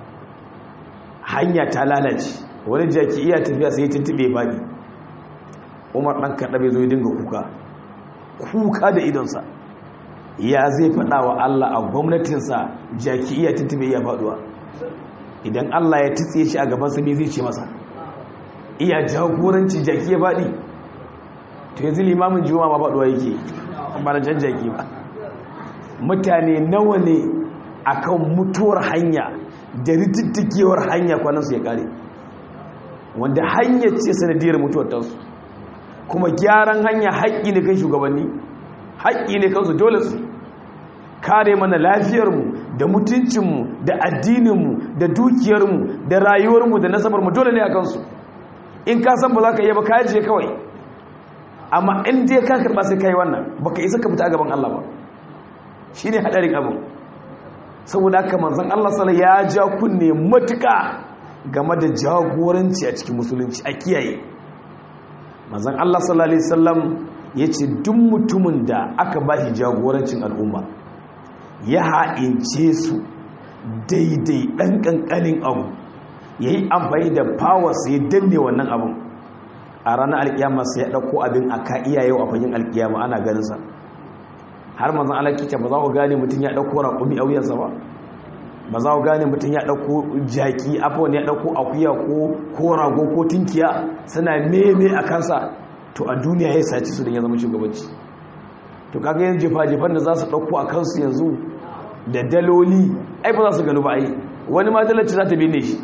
hanya ta lalace wani jaki iya tafiya sai ya tuntube fadi umar ɗan kaɗa zo ya dinga kuka kuka da idonsa ya zai faɗa wa Allah a gwamnatinsa jaki iya tuntube iya faɗuwa idan Allah ya tutse shi a gabansa ne zai ce masa iya jagoranci jaki ya faɗi to yanzu limamin juma'a ma faɗuwa yake ba na jan jaki ba mutane nawa ne akan mutuwar hanya da ritittikewar hanya kwanansu ya kare wanda hanyar ce sanadiyar mutuwar tasu kuma gyaran hanya haƙƙi ne kan shugabanni haƙƙi ne kansu dole su kare mana lafiyarmu da mutuncinmu da addininmu da dukiyarmu da rayuwarmu da nasabarmu dole ne a kansu in ka san ba za ka yi ba ka je kawai amma in dai ka karɓa sai ka yi wannan ba ka isa ka fita a gaban Allah ba shi ne haɗarin abin saboda haka manzan Allah sala ya ja kunne matuƙa game da jagoranci a cikin musulunci a kiyaye manzan Allah sallallahu alaihi wasallam ya ce duk mutumin da aka ba shi jagorancin al'umma ya ha'ince su daidai ɗan ƙanƙanin abu ya yi amfani da power sai danne wannan abin a ranar alkiyama sai ya ɗauko abin a ka iya yau a fagen alkiyama ana ganinsa har manzan Allah kike ba za ku gane mutum ya ɗauko raƙumi a wuyansa ba ba za ku gane mutum ya ɗauko jaki afon ya ɗauko akuya ko rago ko tinkiya suna meme a kansa to a duniya ya saci su da ya zama shugabanci to kaga yin jefa-jefan da za su ɗauko a kansu yanzu da daloli ai ba za su gano ba ai wani ma dalarci za ta bene shi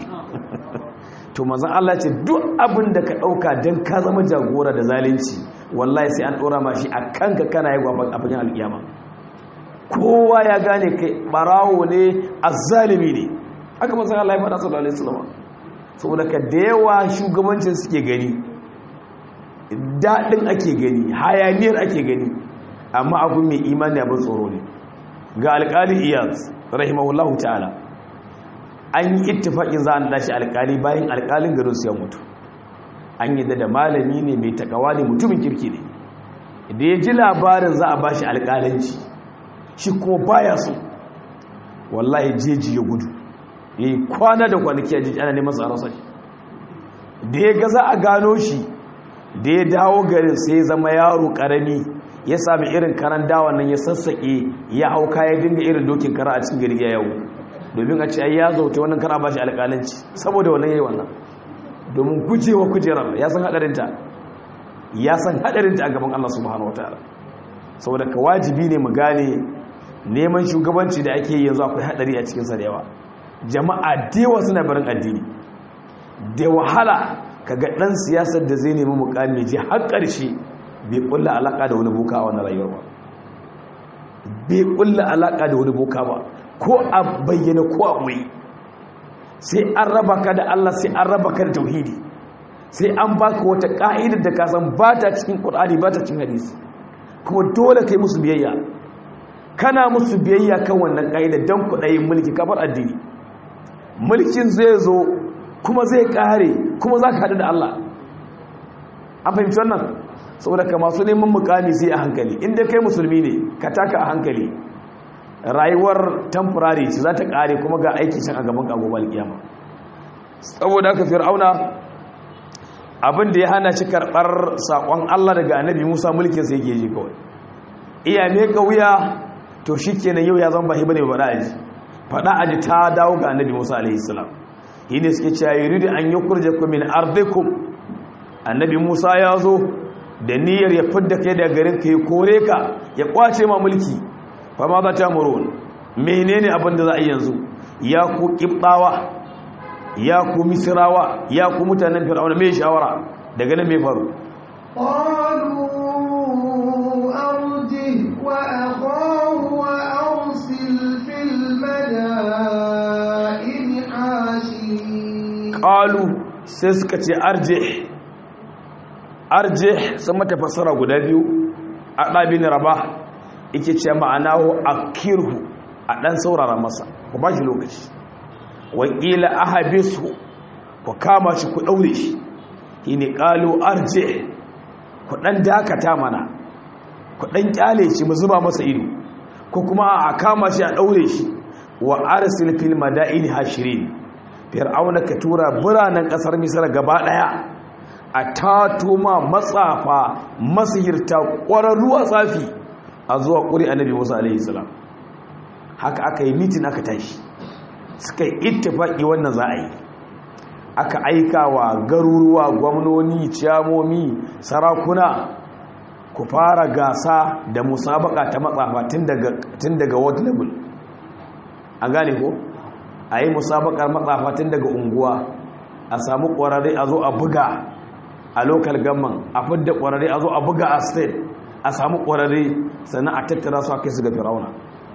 to mazan Allah ce duk abin da ka ɗauka don ka zama jagora da zalunci wallahi sai an ɗora ma shi a kanka kana yi gwafan a fagen alƙiyama kowa ya gane kai ɓarawo ne a zalimi ne haka mazan Allah ya faɗa sallallahu alaihi wasallam saboda ka da yawa shugabancin suke gani daɗin ake gani hayaniyar ake gani amma abin mai imani abin tsoro ne ga alƙalin iyaz rahimahullahu ta'ala an yi ittifaƙin za a naɗa shi alƙali bayan alƙalin garin su ya mutu an yi da malami ne mai takawa ne mutumin kirki ne da ya ji labarin za a ba shi alƙalanci shi kuma baya so wallahi jeji ya gudu ya yi kwana da kwanaki a jiji ana neman su a rasa shi da ya ga za a gano shi da ya dawo garin sai ya zama yaro ƙarami ya sami irin karan dawa nan ya sassaƙe ya hauka ya dinga irin dokin kara a cikin gari ya yawo domin a ce ai ya zauta wannan kar a bashi alƙalanci saboda wannan yayi wannan domin gujewa kujerar ya san hadarinta ya san hadarinta a gaban Allah subhanahu wataala saboda ka wajibi ne mu gane neman shugabanci da ake yi yanzu akwai hadari a cikin sa da yawa jama'a da yawa suna barin addini da wahala kaga dan siyasar da zai nemi mukami ji har ƙarshe bai kulla alaka da wani boka a wannan rayuwar ba bai kulla alaka da wani boka ba ko a bayyana ko a ɓoye sai an raba ka da Allah sai an raba ka da tauhidi sai an baka wata ka'idar da ka san ba ta cikin Qur'ani ba ta cikin hadisi kuma dole kai musu biyayya kana musu biyayya kan wannan ka'idar dan kudayin mulki kafar addini mulkin zai zo kuma zai kare kuma zaka hadu da Allah an fahimci wannan saboda ka masu neman mukami sai a hankali inda kai musulmi ne ka taka a hankali rayuwar temporary ce za ta kare kuma ga aiki can a gaban kagobal kiyama saboda haka fir'auna abin da ya hana shi karɓar saƙon Allah daga annabi Musa mulkin sai yake ji kawai iya me kauya to shikenan yau ya zama bahi bane ba aji fada aji ta dawo ga annabi Musa alaihi salam yine suke cewa yuridu an yukhrijakum min ardikum annabi Musa ya zo da niyyar ya fidda kai daga garin ka ya kore ka ya kwace ma mulki fama za ta murun menene abin da za a yi yanzu ya ku kibdawa ya ku misrawa ya ku mutanen fir'auna mai shawara daga nan mai faru قالوا أرجه وأخاه وأرسل في المدائن حاشرين qalu sai suka ce arjih arjih sun mata fassara guda biyu a ɗabin raba ike ce ma'anahu akirhu a ɗan saurara masa ku ba shi lokaci wakila ahabisu ku kama shi ku ɗaure shi shi ne ƙalu arjih ku ɗan dakata mana ku ɗan ƙyale shi mu zuba masa ido ko kuma a kama shi a ɗaure shi wa arsil fil madaini hashirin fir'auna ka tura biranen kasar misar gaba daya a tatuma matsafa masihirta ƙwararru a tsafi a zuwa ƙuri annabi musa alaihi salam haka aka yi mitin aka tashi suka yi ittifaki wannan za a yi aka aika wa garuruwa gwamnoni ciyamomi sarakuna ku fara gasa da musabaka ta matsafa tun daga world level an gane ko a yi musabakar matsafa tun daga unguwa a samu ƙwararre a zo a buga a local government a fidda ƙwararre a zo a buga a state a samu ƙwararre sannan a tattara su a kai su ga firauna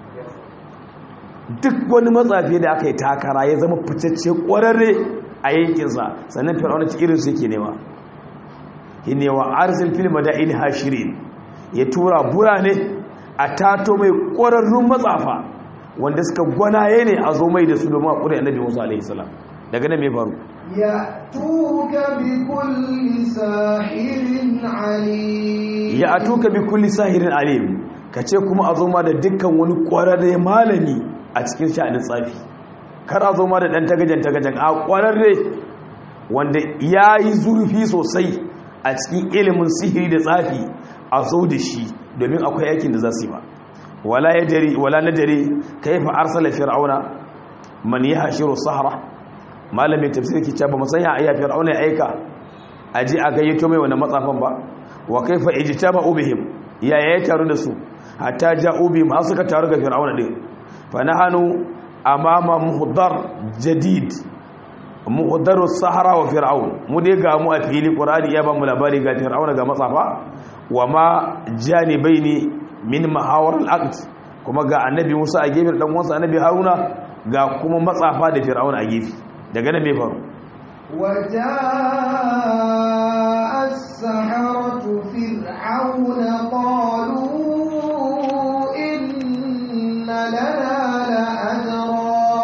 duk wani matsafi da aka yi takara ya zama fitacce ƙwararre a yankinsa sannan firauna ci irinsu yake nema ne wa arzil fil mada'in hashirin ya tura burane a tato mai ƙwararrun matsafa wanda suka gwanaye ne a zo mai da su domin a ƙuri annabi musa alaihi salam daga nan mai faru يأتوك بكل ساحر عليم ya atuka bi kulli sahirin alim kace kuma a zo ma da dukkan wani ƙwararre malami a cikin sha'anin tsafi kar a zo ma da dan tagajen tagajen a ƙwararre wanda yayi zurfi sosai a cikin ilimin sihiri da tsafi a zo da shi domin akwai aikin da za su yi ba wala yadri wala nadri kayfa arsala fir'auna man yahshiru sahara malamin tafsiri ke cewa ba mu sanya ayya fir'auna ya aika aji a gayyato mai wannan matsafan ba wa kaifa ijtama'u bihim ya ya taru da su hatta ja'u bihim har suka taru ga fir'auna din fa nahanu amama muhdar jadid muhdaru sahara wa fir'aun mu dai ga mu a fili qur'ani ya ba mu labari ga fir'auna ga matsafa wa ma janibaini min mahawar al-aqd kuma ga annabi Musa a gefe dan uwansa annabi Haruna ga kuma matsafa da fir'auna a gefe daga nan me faru وجاء السحرة فرعون قالوا إن لنا لأجرا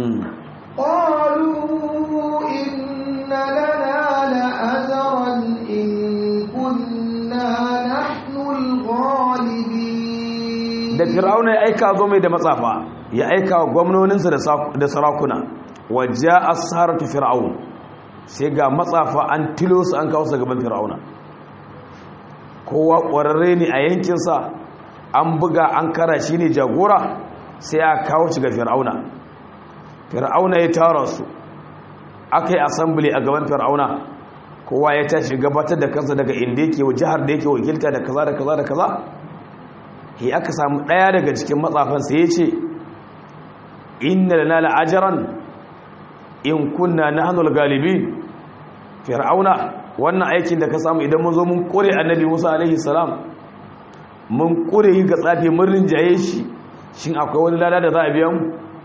قالوا إن لنا لأجرا إن كنا نحن الغالبين da fir'auna ya aika zo mai da matsafa ya aika wa gwamnoninsa da sarakuna wajja as-saratu fir'aun sai ga matsafa an tilo su an kawo su gaban fir'auna kowa ƙwararre ne a yankinsa an buga an kara shi ne jagora sai a kawo shi ga fir'auna fir'auna ya tara su aka yi assembly a gaban fir'auna kowa ya tashi gabatar da kansa daga inda yake jihar da yake wakilta da kaza da kaza da kaza he aka samu daya daga cikin matsafan sai ya ce inna lana la'ajaran in kunna nahnu al-galibin fir'auna wannan aikin da ka samu idan mun zo mun kore annabi Musa alaihi salam mun kure yi ga tsafi mun rinjaye shi shin akwai wani lada da za a biya mu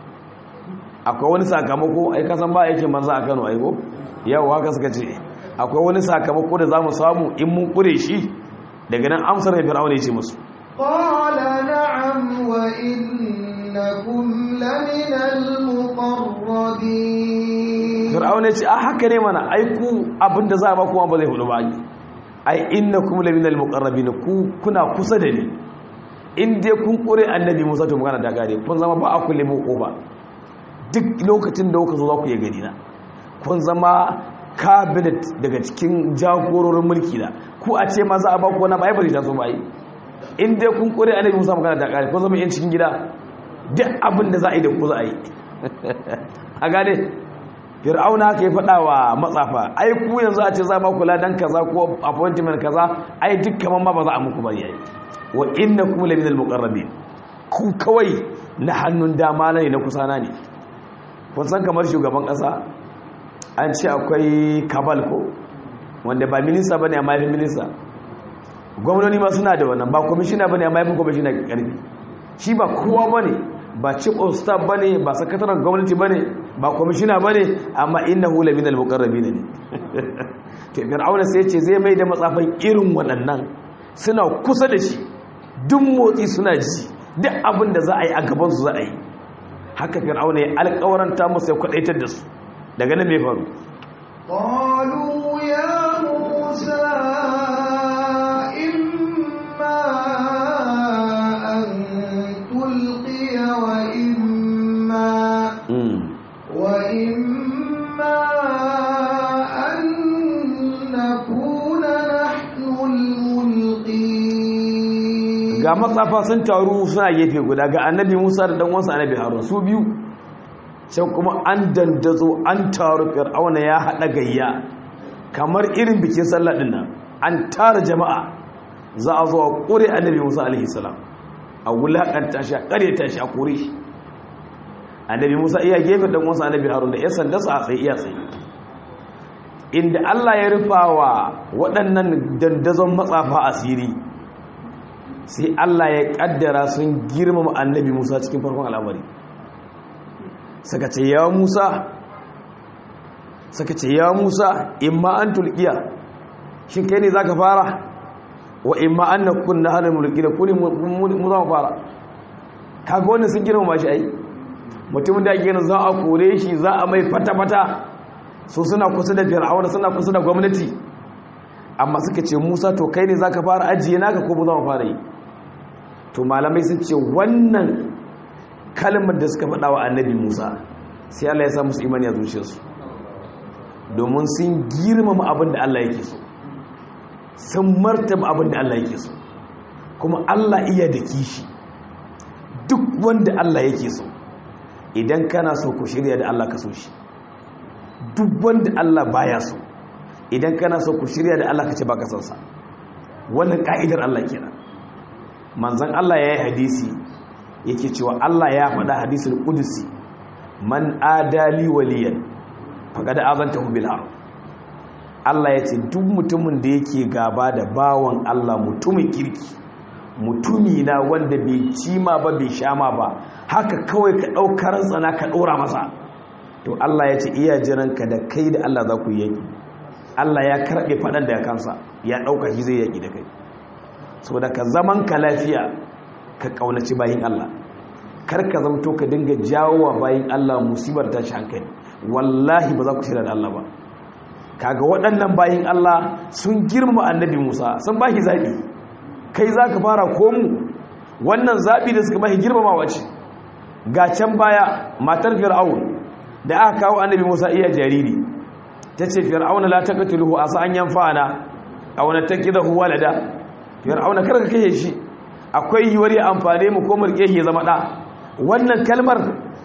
akwai wani sakamako ai kasan ba aikin manzo a Kano aiko yawa haka suka ce akwai wani sakamako da zamu samu in mun kure shi daga nan amsar da fir'auna ya ce musu qala na'am wa innakum laminal muqarrabin fir'auna ya ce a haka ne mana ai ku abinda za a ba kuma ba zai hudu ba ai innakum laminal muqarrabin ku kuna kusa da ni in dai kun kure annabi Musa to magana da gare kun zama ba a kulle mu kofa duk lokacin da kuka zo za ku yi gani na kun zama cabinet daga cikin jagororin mulki da ku a ce ma za a ba ku wani ba ai bari ta so ba yi in dai kun kure annabi Musa magana da gare kun zama yan cikin gida duk abin da za a yi da ku za a yi a gane fir'auna haka ya faɗa wa matsafa ai ku yanzu a ce za ba kula dan kaza ko appointment kaza ai duk kaman ma ba za a muku bari yayi wa innakum la minal muqarrabin ku kawai na hannun dama ne na kusana ne kun san kamar shugaban kasa an ce akwai kabal ko wanda ba minista bane amma yafi minista gwamnati ma suna da wannan ba kwamishina bane amma yafi kwamishina karfi shi ba kowa bane ba chief of staff bane ba sakataren gwamnati bane ba kwamishina bane amma innahu la minal muqarrabin ne to fir'auna sai ya ce zai mai da matsafan irin waɗannan suna kusa da shi duk motsi suna ji duk abin da za a yi a gabansu za a yi haka fir'auna ya alƙawaranta musu ya kwadaitar da su daga nan mai faru قالوا يا موسى إما أن تلقي وإما وإما أن نكون نحن الملقين ga matsafa sun taru suna gefe guda ga annabi musa da ɗanwansa annabi harun su biyu can kuma an dandazo an taru fir'auna ya haɗa gayya kamar irin bikin sallah ɗin nan an tara jama'a za a zo a ƙure annabi musa alaihi salam a wulaƙanta shi a ƙareta shi a kore shi annabi musa iya gefe ɗanwansa annabi harun da ya sanda su a tsaye iya tsaye inda allah ya rufa wa waɗannan dandazon matsafa asiri sai Allah ya kaddara sun girmama annabi Musa cikin farkon al'amari saka ce ya Musa saka ce ya Musa imma an tulqiya shin kai ne zaka fara wa imma an nakun nahal mulkina kuni mu za mu fara kaga wannan sun girmama shi ai mutumin da ake za a kore shi za a mai fata fata so suna kusa da fir'auna suna kusa da gwamnati amma suka ce Musa to kai ne zaka fara ajiye naka ko mu za mu fara yi to malamai sun ce wannan kalmar da suka faɗa wa annabi musa sai allah ya sa musu imani a zuciyarsu domin sun girmama abin da allah yake so sun martaba abin da allah yake so kuma allah iya da kishi duk wanda allah yake so idan kana so ku shirya da allah ka so shi duk wanda allah baya so idan kana so ku shirya da allah ka ce baka son sa wannan ka'idar allah kenan manzan Allah ya yi hadisi yake cewa Allah ya faɗa hadisul kudusi man adali waliyan faƙa da azanta bil haram Allah ya ce duk mutumin da yake gaba da bawan Allah mutumin kirki mutumi na wanda bai cima ba bai shama ba haka kawai ka ɗaukar tsana ka ɗora masa to Allah ya ce iya jiranka da kai da Allah za ku yaki Allah ya karɓe faɗan da ya kansa ya ɗauka shi zai yaki da kai saboda ka zaman ka lafiya ka kaunaci bayin Allah kar ka zamto ka dinga jawowa bayin Allah musibar tashi hankali wallahi ba za ku shirya da Allah ba kaga waɗannan bayin Allah sun girmama annabi Musa sun ba shi zaɓi kai za ka fara komu wannan zaɓi da suka ba shi girmamawa ce ga can baya matar fir'aun da aka kawo annabi Musa iya jariri ta ce fir'auna la taqtuluhu asa an yanfa'ana aw natakidahu walada fir'auna karka kashe shi akwai yiwuwar ya amfane mu ko murke shi ya zama da wannan kalmar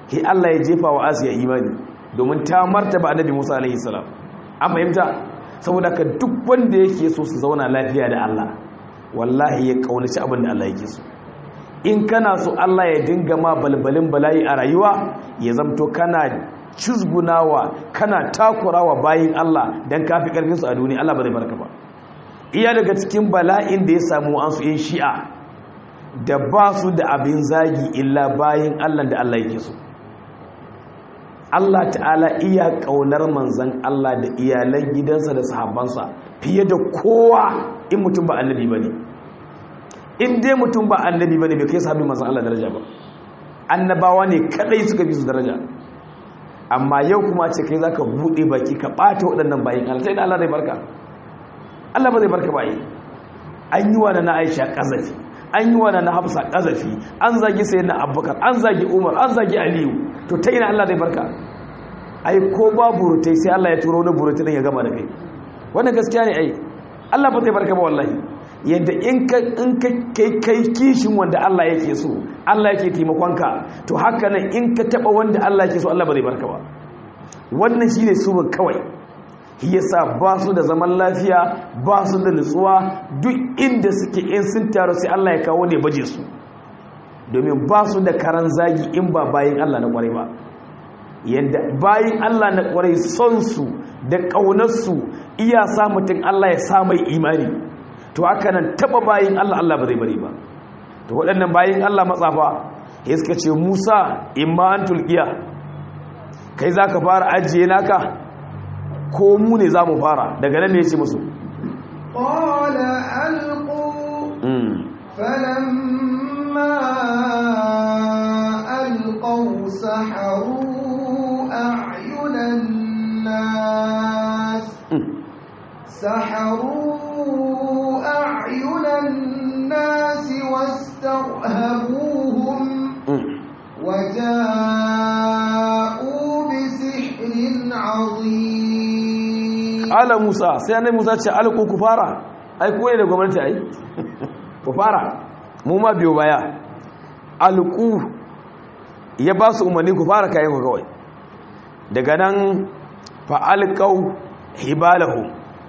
he Allah ya jefa wa Asiya imani domin ta martaba annabi Musa alaihi salam an fahimta saboda ka duk wanda yake so su zauna lafiya da Allah wallahi ya kaunaci abin da Allah yake so in kana so Allah ya dinga ma balbalin bala'i a rayuwa ya zamto kana cizgunawa kana takurawa bayin Allah dan kafi karfin su a duniya Allah ba zai barka ba iya daga cikin bala'in da ya samu an su yin shi'a da ba su da abin zagi illa bayin Allah da Allah yake so Allah ta'ala iya kaunar manzan Allah da iyalan gidansa da sahabbansa fiye da kowa in mutum ba annabi bane in dai mutum ba annabi bane bai kai sahabbi manzan Allah daraja ba annabawa ne kadai suka fi su daraja amma yau kuma ce kai zaka bude baki ka bata waɗannan bayin Allah sai da Allah zai barka Allah ba zai barka ba yi an yi wa na Aisha kazafi an yi wa na Hafsa kazafi an zagi sayyidina Abubakar an zagi Umar an zagi Aliyu to ta ina Allah zai barka ai ko ba burutai sai Allah ya turo wani burutai dan ya gama da kai wannan gaskiya ne ai Allah ba zai barka ba wallahi yadda in ka in ka kai kai kishin wanda Allah yake so Allah yake taimakonka to haka nan in ka taba wanda Allah yake so Allah ba zai barka ba wannan shine surun kawai yasa ba su da zaman lafiya ba su da nutsuwa duk inda suke in sun taru sai Allah ya kawo ne baje su domin ba su da karan zagi in ba bayin Allah na kwarai ba yadda bayin Allah na kwarai son su da ƙaunarsu iya sa mutum Allah ya sa mai imani to haka nan taba bayin Allah Allah ba zai bari ba to waɗannan bayin Allah matsafa ya suka ce Musa imma an tulkiya kai za ka fara ajiye naka ko mu ne za mu fara daga nan ne ya ce musu قال ألقوا فلما ألقوا سحروا أعين الناس سحروا أعين الناس واسترهبوهم وجاءوا بسحر عظيم ala musa sai annabi musa ce alku ku fara ai ko ne da gwamnati ai ku fara mu ma biyo baya alku ya ba su umarni ku fara kayan ku kawai daga nan fa alqau hibalahu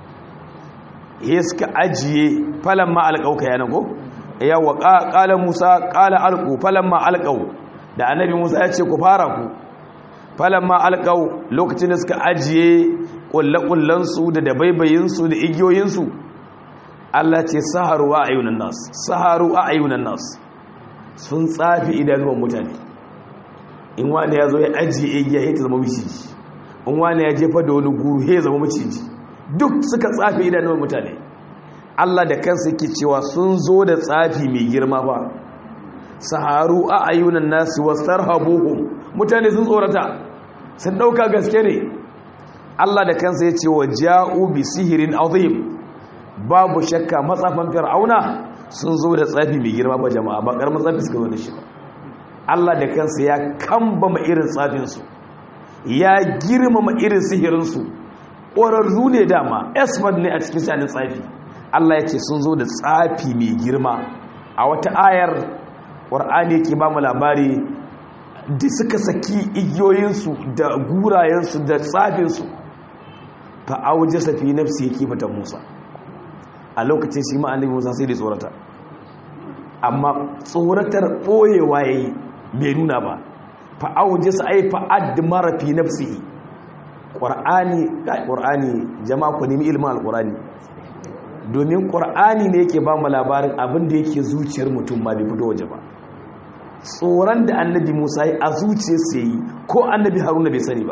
ya suka ajiye falan ma alqau kayan ko yawa qala musa qala alqu falan ma alqau da annabi musa ya ce ku fara ku falan ma alqau lokacin da suka ajiye ƙulle-ƙullensu da dabaibayinsu da igiyoyinsu Allah ce saharu a ayyunan nas saharu a ayyunan nas sun tsafi idanuwan mutane in wani ya zo ya ajiye igiya ya ta zama maciji in wani ya jefa da wani guru ya zama maciji duk suka tsafi idanuwan mutane Allah da kansa yake cewa sun zo da tsafi mai girma ba saharu a ayyunan nas wasarhabuhum mutane sun tsorata sun ɗauka gaske ne Allah da kansa ya ce wa ja'u bi sihirin azim babu shakka matsafan fir'auna sun zo da tsafi mai girma ba jama'a ba karamin tsafi suka zo da shi ba Allah da kansa ya kambama irin tsafinsu ya girmama irin sihirinsu ƙwararru ne dama esmond ne a cikin shanin tsafi Allah ya ce sun zo da tsafi mai girma a wata ayar ƙwar'ani ke ba mu labari da suka saki igiyoyinsu da gurayensu da tsafinsu fa'auje safi nafsi yake fata musa a lokacin shi ma'anin musa sai da tsorata amma tsoratar ɓoyewa ya yi bai nuna ba fa'auje sa ai fa'ad mara fi nafsi ƙwar'ani ƙwar'ani jama'a ku nemi ilimin alƙwar'ani domin ƙwar'ani ne yake ba mu labarin abin da yake zuciyar mutum ba bai fito waje ba tsoron da annabi musa yi a zuciyarsa yi ko annabi haruna bai sani ba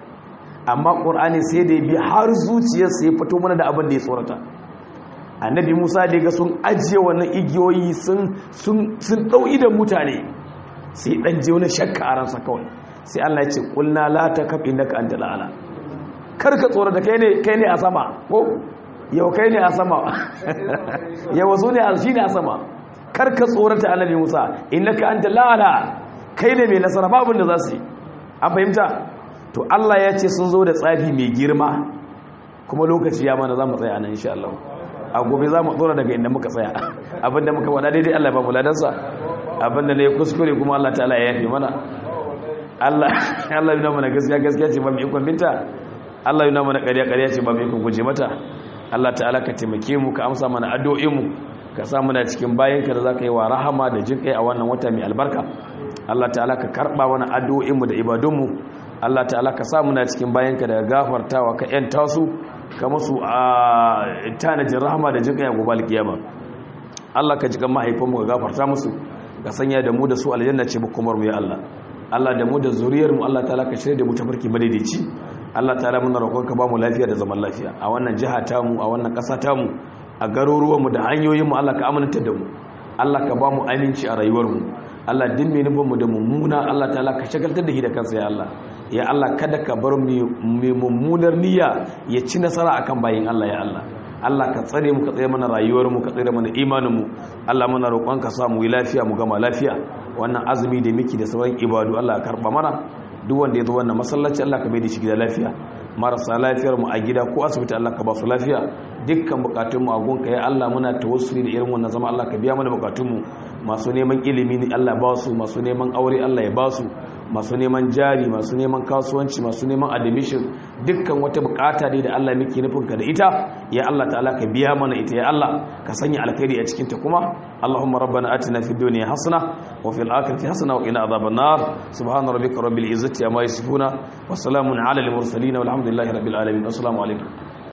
amma ƙur'ani sai da ya bi har zuciyarsa ya fito mana da abin da ya tsorata annabi musa da ga sun ajiye wannan igiyoyi sun ɗau idan mutane sai ɗan je wani shakka a ransa kawai sai allah ya ce ƙulna la ta kafi na ka'anta la'ala kar ka tsorata kai ne a sama ko yau kai ne a sama yau su ne shi ne a sama kar ka tsorata annabi musa innaka anta la'ala kai ne mai nasara babin da za su yi an fahimta to Allah ya ce sun zo da tsafi mai girma kuma lokaci ya mana za mu tsaya nan insha Allah a gobe za mu tsora daga inda muka tsaya abinda muka wada daidai Allah ba mu ladansa abinda ne kuskure kuma Allah ta'ala ya yafe mana Allah Allah yana mana gaskiya gaskiya ce ba mu ikon binta Allah yana mana ƙarya ƙarya ce ba mu ikon guje mata Allah ta'ala ka taimake mu ka amsa mana addu'o'in mu ka sa muna cikin bayanka da zaka yi wa rahama da jinkai a wannan wata mai albarka Allah ta'ala ka karba mana addu'o'in mu da ibadun mu Allah ta'ala ka sa muna cikin bayanka da gafartawa ka yanta su ka musu a tanajin rahama da jinkai a gobe alkiyama Allah ka jikan mahaifanmu ka gafarta musu ka sanya da mu da su aljanna ce bukumar mu ya Allah Allah da mu da zuriyar mu Allah ta'ala ka shirye da mu tafarki madaidaici Allah ta'ala muna roƙon ka ba mu lafiya da zaman lafiya a wannan jiha ta mu a wannan ƙasa ta mu a garuruwan mu da hanyoyin mu Allah ka aminta da mu Allah ka ba mu aminci a rayuwar mu Allah din mai nufin mu da mummuna Allah ta'ala ka shagaltar da shi da kansa ya Allah ya Allah kada ka bar mu mummunar niyya ya ci nasara akan bayin Allah ya Allah Allah ka tsare mu ka tsare mana rayuwar mu ka tsare mana imanin mu Allah muna roƙon ka sa mu yi lafiya mu gama lafiya wannan azumi da miki da sauran ibadu Allah ka karba mana duk wanda ya zo wannan masallaci Allah ka bai da shi gida lafiya marasa lafiyar mu a gida ko asibiti Allah ka ba su lafiya dukkan bukatun mu a gonka ya Allah muna tawassuli da irin wannan zama Allah ka biya mana bukatun mu masu neman ilimi ne Allah ba su masu neman aure Allah ya ba su masu neman jari masu neman kasuwanci masu neman admission dukkan wata bukata dai da Allah muke nufin ka da ita ya Allah ta'ala ka biya mana ita ya Allah ka sanya alkhairi a cikin ta kuma Allahumma rabbana atina fid dunya hasana wa fil akhirati hasana wa qina adhaban nar subhana rabbika rabbil izzati amma yasifuna wa salamun ala al mursalin walhamdulillahi rabbil alamin assalamu alaikum